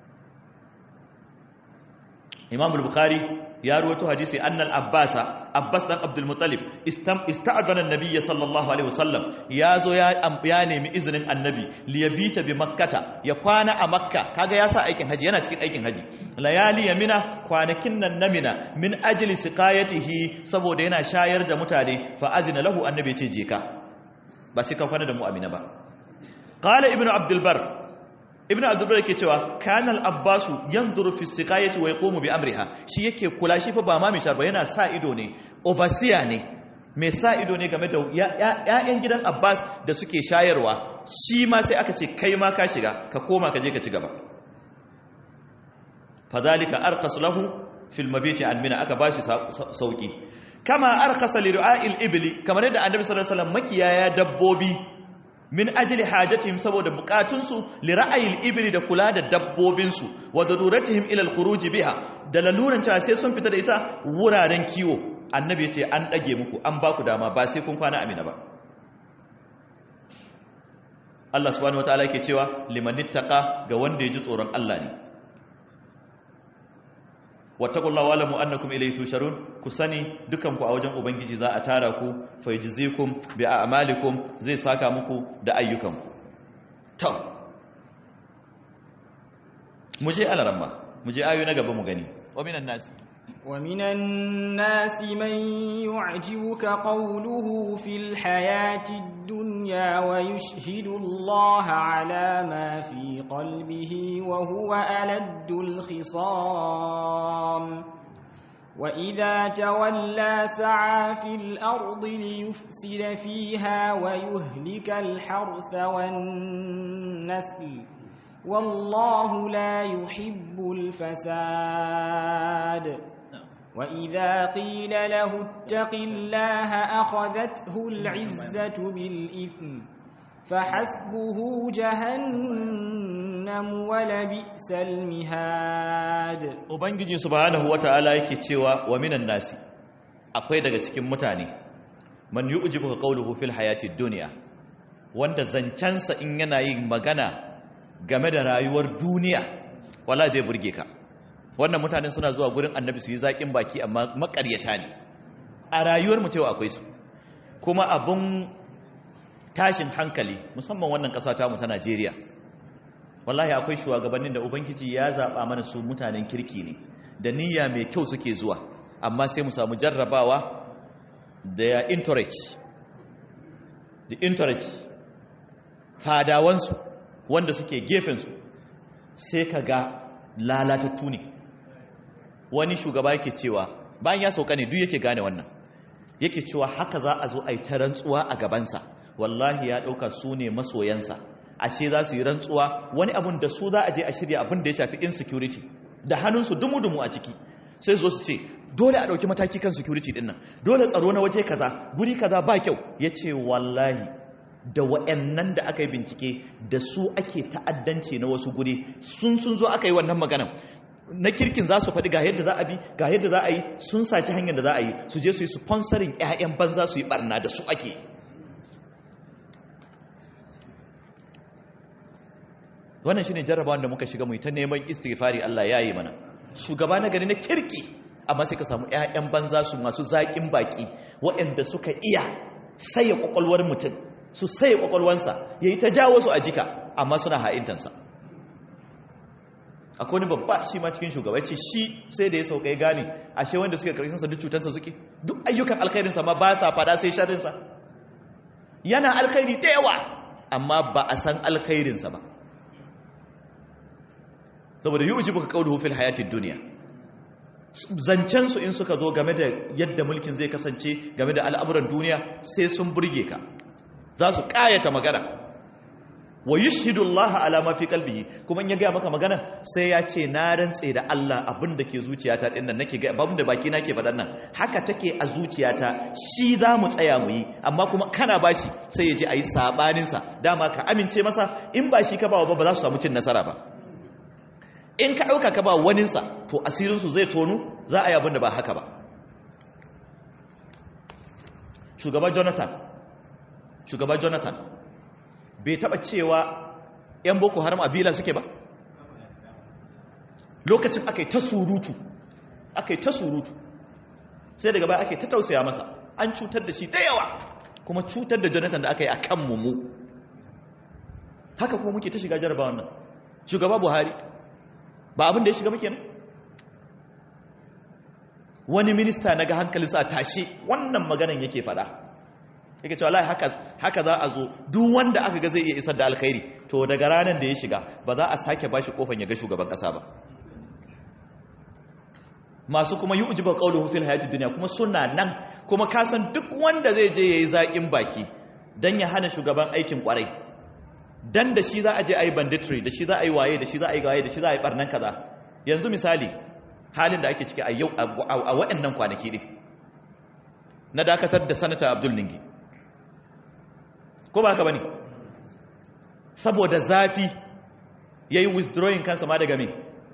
imam bukhari ya ruwato hadisi annal abbasa abbas dan abdul muttalib ista'adana annabiyya sallallahu alaihi wasallam ya zo ya ya nemi izinin annabi liyabita bi makkata ya kwana a makka kaga ya sa aikin haji yana cikin aikin haji layali yamina kwanakin nan na mina min ajli siqayatihi saboda yana shayar da mutane fa azina lahu annabi ya ce je ka ba sai ka kwana da mu amina ba qala ibnu abdul bar ibn abdullah yake cewa kana al-abbasu yanzuru fi siqayati wa yaqumu bi amriha shi yake kula shi fa ba ma mishar ba yana sa ido ne overseer ne mai sa ido ne game da ƴaƴan gidan abbas da suke shayarwa shi ma sai aka ce kai ma ka shiga ka koma ka je ka ci gaba fadhalika arqas lahu fil mabiti an mina aka bashi sauki kama arqasa li ru'a'il ibli kamar yadda annabi sallallahu alaihi wasallam makiyaya dabbobi min ajili hajatihim saboda bukatunsu li ra'ayil ibri da kula da dabbobinsu wa daruratihim ila al-khuruj biha da laluran cewa sai sun fita da ita wuraren kiwo annabi yace an dage muku an baku dama ba sai kun kwana amina ba Allah subhanahu wataala yake cewa limanittaqa ga wanda ya ji tsoron Allah ne wattaqullaha wa'lamu annakum ilayhi tusharun ku sani dukan ku a wajen ubangiji za a tara ku fayajzikum bi a'malikum zai saka muku da ayyukanku to mu je alaramma mu je ayoyi na gaba mu gani wa minan nasi ومن الناس من يعجبك قوله في الحياة الدنيا ويشهد الله على ما في قلبه وهو ألد الخصام وإذا تولى سعى في الأرض ليفسد فيها ويهلك الحرث والنسل والله لا يحب الفساد وإذا قيل له اتق الله أخذته العزة بالإثم فحسبه جهنم ولبئس المهاد ubangiji subhanahu wata'ala yake cewa wa minan nasi akwai daga cikin mutane man yu'jibuka qawluhu fil hayatid dunya wanda zancansa in yana yin magana game da rayuwar duniya wala zai burge ka wannan mutanen suna zuwa gurin annabi su yi zaƙin baki amma makaryata ne a rayuwar mu cewa akwai su kuma abun tashin hankali musamman wannan ƙasa ta mu ta Najeriya wallahi akwai shugabannin da ubangiji ya zaɓa mana su mutanen kirki ne da niyya mai kyau suke zuwa amma sai mu samu jarrabawa da ya encourage the encourage fadawansu wanda suke gefensu sai ka ga lalatattu ne wani shugaba yake cewa bayan ya sauka ne duk yake gane wannan yake cewa haka za a zo a yi ta rantsuwa a gabansa wallahi ya ɗauka su ne masoyansa ashe za su yi rantsuwa wani abun da su za a je a shirya abin da ya shafi insecurity da hannunsu dumu-dumu a ciki sai zo su ce dole a ɗauki mataki kan security ɗin nan dole tsaro na waje kaza guri kaza ba kyau ya ce wallahi da wa'annan da aka yi bincike da su ake ta'addanci na wasu guri sun sun zo aka yi wannan maganan na kirkin za su faɗi ga yadda za a bi ga yadda za a yi sun saci hanyar da za a yi su je su yi sponsorin 'ya'yan banza su yi barna da su ake yi wannan shine jarrabawan da muka shiga mu ta neman istighfari Allah ya yi mana shugaba na gari na kirki amma sai ka samu ƴaƴan banza su masu zaƙin baki waɗanda suka iya saye kwakwalwar mutum su saye kwakwalwansa yayi ta jawo su a jika amma suna ha'intansa akwai wani babba shi ma cikin shugaba ce shi sai da ya sauka ya gane ashe wanda suke karshen sa duk cutansa suke duk ayyukan alkhairinsa ma ba sa fada sai sharrinsa yana alkhairi da yawa amma ba a san alkhairinsa ba saboda yi ujibuka kauluhu fil hayatid duniya zancen su in suka zo game da yadda mulkin zai kasance game da al'amuran duniya sai sun burge ka za su kayata magana wa yushhidu Allah ala ma fi qalbihi kuma in ya ga maka magana sai ya ce na rantse da Allah abin da ke zuciyata din nan nake ga abin da baki nake faɗan nan haka take a zuciyata shi za mu tsaya mu yi amma kuma kana bashi sai ya je ayi sabanin sa dama ka amince masa in ba shi ka ba ba za su samu cin nasara ba in ka ɗauka ka ba waninsa to asirinsu zai tonu za a yi abin da ba haka ba shugaba jonathan shugaba jonathan bai taɓa cewa 'yan boko haram a bila suke ba lokacin aka yi ta surutu aka yi ta surutu sai daga baya aka yi ta tausaya masa an cutar da shi da yawa kuma cutar da jonathan da aka yi a kan mu haka kuma muke ta shiga jarabawa nan shugaba buhari ba abin da ya shiga muke nan wani minista na ga hankalinsa a tashe wannan maganan yake fada yake cewa lai haka za a zo duk wanda aka ga zai iya isar da alkhairi to daga ranar da ya shiga ba za a sake bashi kofan ya ga shugaban kasa ba masu kuma yi ujibar kauluhu fil hayatid duniya kuma suna nan kuma kasan duk wanda zai je yayi zaƙin baki dan ya hana shugaban aikin kwarai dan da shi za a je a yi banditry da shi za a yi waye da shi za a yi waye da shi za a yi barnan kaza yanzu misali halin da ake ciki a yau a waɗannan kwanaki ɗin na dakatar da sanata abdul ningi ko ba haka ba ne saboda zafi ya yi withdrawing kansa ma daga me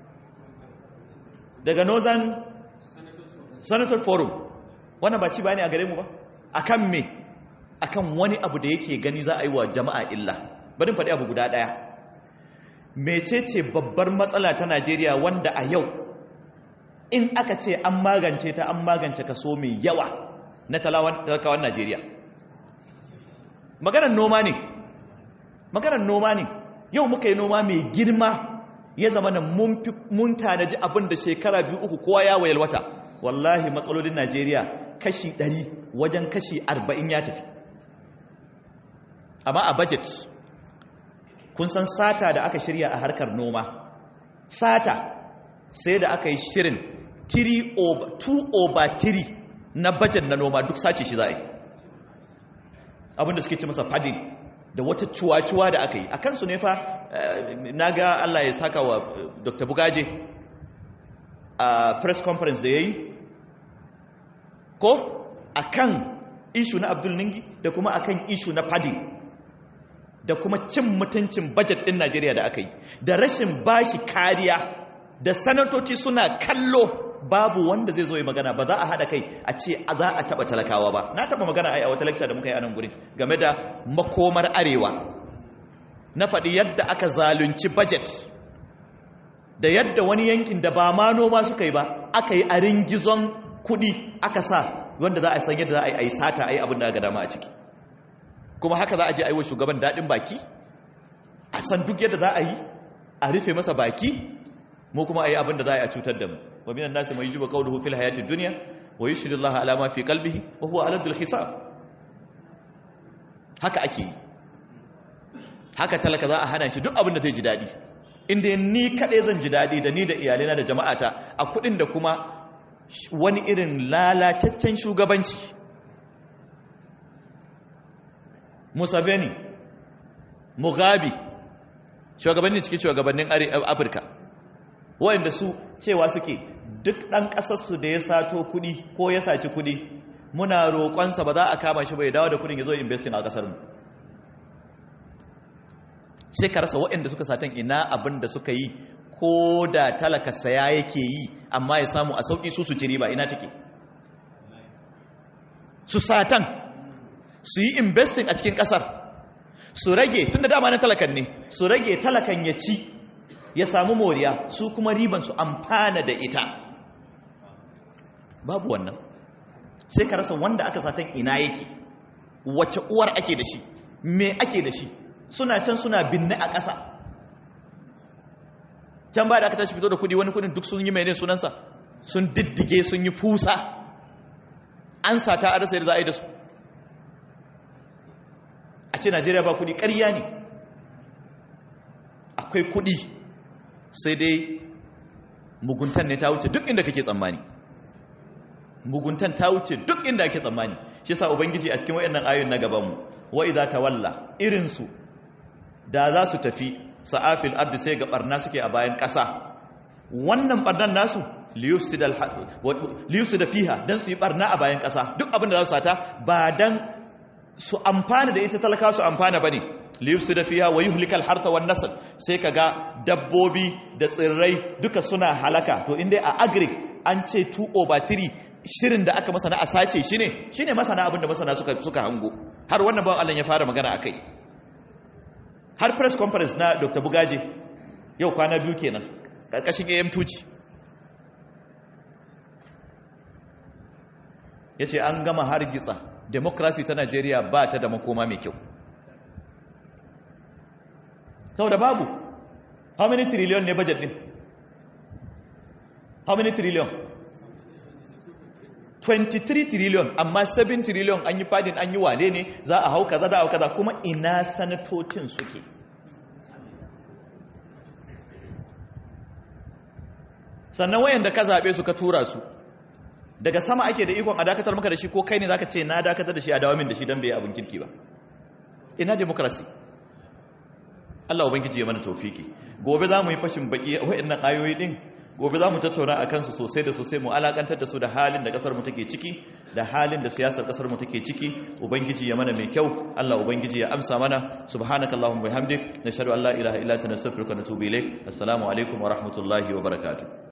daga northern senator forum wannan ba ci ba ne a gare mu ba akan me akan wani abu da yake gani za a yi wa jama'a illa bari faɗi abu guda ɗaya mecece babbar matsala ta najeriya wanda a yau in aka ce an magance ta an magance kaso mai yawa na talakawan najeriya maganar noma ne maganar noma ne yau muka yi noma mai girma ya zama na mun tanaji abin da shekara biyu uku kowa ya wayar wata wallahi matsalolin najeriya kashi 100 wajen kashi 40 ya tafi amma a budget kun san sata da aka shirya a harkar noma sata sai da aka yi shirin 2 over 3 na budget na noma duk sace shi za a yi abinda suke ce masa padding da wata cuwa-cuwa da aka yi a kansu ne fa na ga Allah ya saka wa Dr. Bugaje a press conference da ya yi ko a kan ishu na Abdul Ningi da kuma a kan ishu na padding da kuma cin mutuncin budget ɗin Najeriya da aka yi da rashin bashi kariya da sanatoci suna kallo babu wanda zai zo yi magana ba za a haɗa kai a ce za a taɓa talakawa ba na taɓa magana ai a wata lecture da muka yi a nan gurin game da makomar arewa na faɗi yadda aka zalunci budget da yadda wani yankin da ba ma noma suka yi ba aka yi a ringizon kuɗi aka sa wanda za a san yadda za a yi sata a yi abin da aka dama a ciki kuma haka za a je a yi wa shugaban daɗin baki a san duk yadda za a yi a rufe masa baki mu kuma a yi abin da za a yi a cutar da mu wa minan nasi mai yujibu qawluhu fil hayatid dunya wa yushhidu Allah ala ma fi qalbihi wa huwa aladul hisab haka ake yi haka talaka za a hana shi duk abin da zai ji dadi inda ni kadai zan ji dadi da ni da iyalena da jama'ata a kudin da kuma wani irin lalataccen shugabanci Museveni Mugabe shugabanni cikin shugabannin Afirka wayanda su cewa suke duk ɗan ƙasarsu da ya sato kuɗi ko ya saci kuɗi muna roƙonsa ba za a kama shi bai dawo da kuɗin ya zo investing a ƙasarmu sai ka rasa waɗanda suka satan ina abin da suka yi ko da talaka saya yake yi amma ya samu a sauƙi su su ci riba ina take su satan su yi investing a cikin ƙasar su rage tun da dama na talakan ne su rage talakan ya ci ya samu moriya su kuma riban su amfana da ita babu wannan sai ka rasa wanda aka satan ina yake wace uwar ake da shi me ake da shi suna can suna binne a ƙasa can ba da aka tashi fito da kudi wani kudin duk sun yi mai ne sunansa sun diddige sun yi fusa an sata a rasa yadda za a yi da su a ce najeriya ba kudi ƙarya ne akwai kudi sai dai muguntan ne ta wuce duk inda kake tsammani muguntan ta wuce duk inda kake tsammani shi yasa ubangiji a cikin wayannan ayoyin na gaban mu wa idza tawalla irin su da za su tafi sa'afil ardi sai ga barna suke a bayan ƙasa wannan barnan nasu liyufsida liyufsida fiha dan su yi barna a bayan ƙasa duk abin da za su sata ba dan su amfana da ita talaka su amfana bane liyufsida fiha wa yuhlikal harta wan nasl sai kaga dabbobi da tsirrai duka suna halaka to inda a agric an ce 2 over 3 shirin da aka masa na asace shine shine masana abin da masana suka suka hango har wannan bawan Allah ya fara magana akai har press conference na Dr. Bugaje yau kwana biyu kenan karkashin AM2 ci yace an gama hargitsa democracy ta Najeriya ba ta da makoma mai kyau saboda babu how many trillion ne budget din how many trillion 23 trillion amma 7 trillion an yi fadin an yi wane ne za a hau kaza za a hau kaza kuma ina sanatocin suke sannan wayanda ka zaɓe su ka tura su daga sama ake da ikon a dakatar maka da shi ko kai ne zaka ce na dakatar da shi a dawamin da shi don bai abin kirki ba ina demokrasi Allah ubangiji ya mana taufiki gobe za mu yi fashin baki wayannan ayoyi din gobe za mu tattauna a kansu sosai da sosai mu alakantar da su da halin da kasar mu take ciki da halin da siyasar kasar mu take ciki ubangiji ya mana mai kyau Allah ubangiji ya amsa mana subhanakallahumma bihamdik nashhadu an la ilaha illa anta nastaghfiruka wa natubu ilaik assalamu alaikum wa rahmatullahi wa barakatuh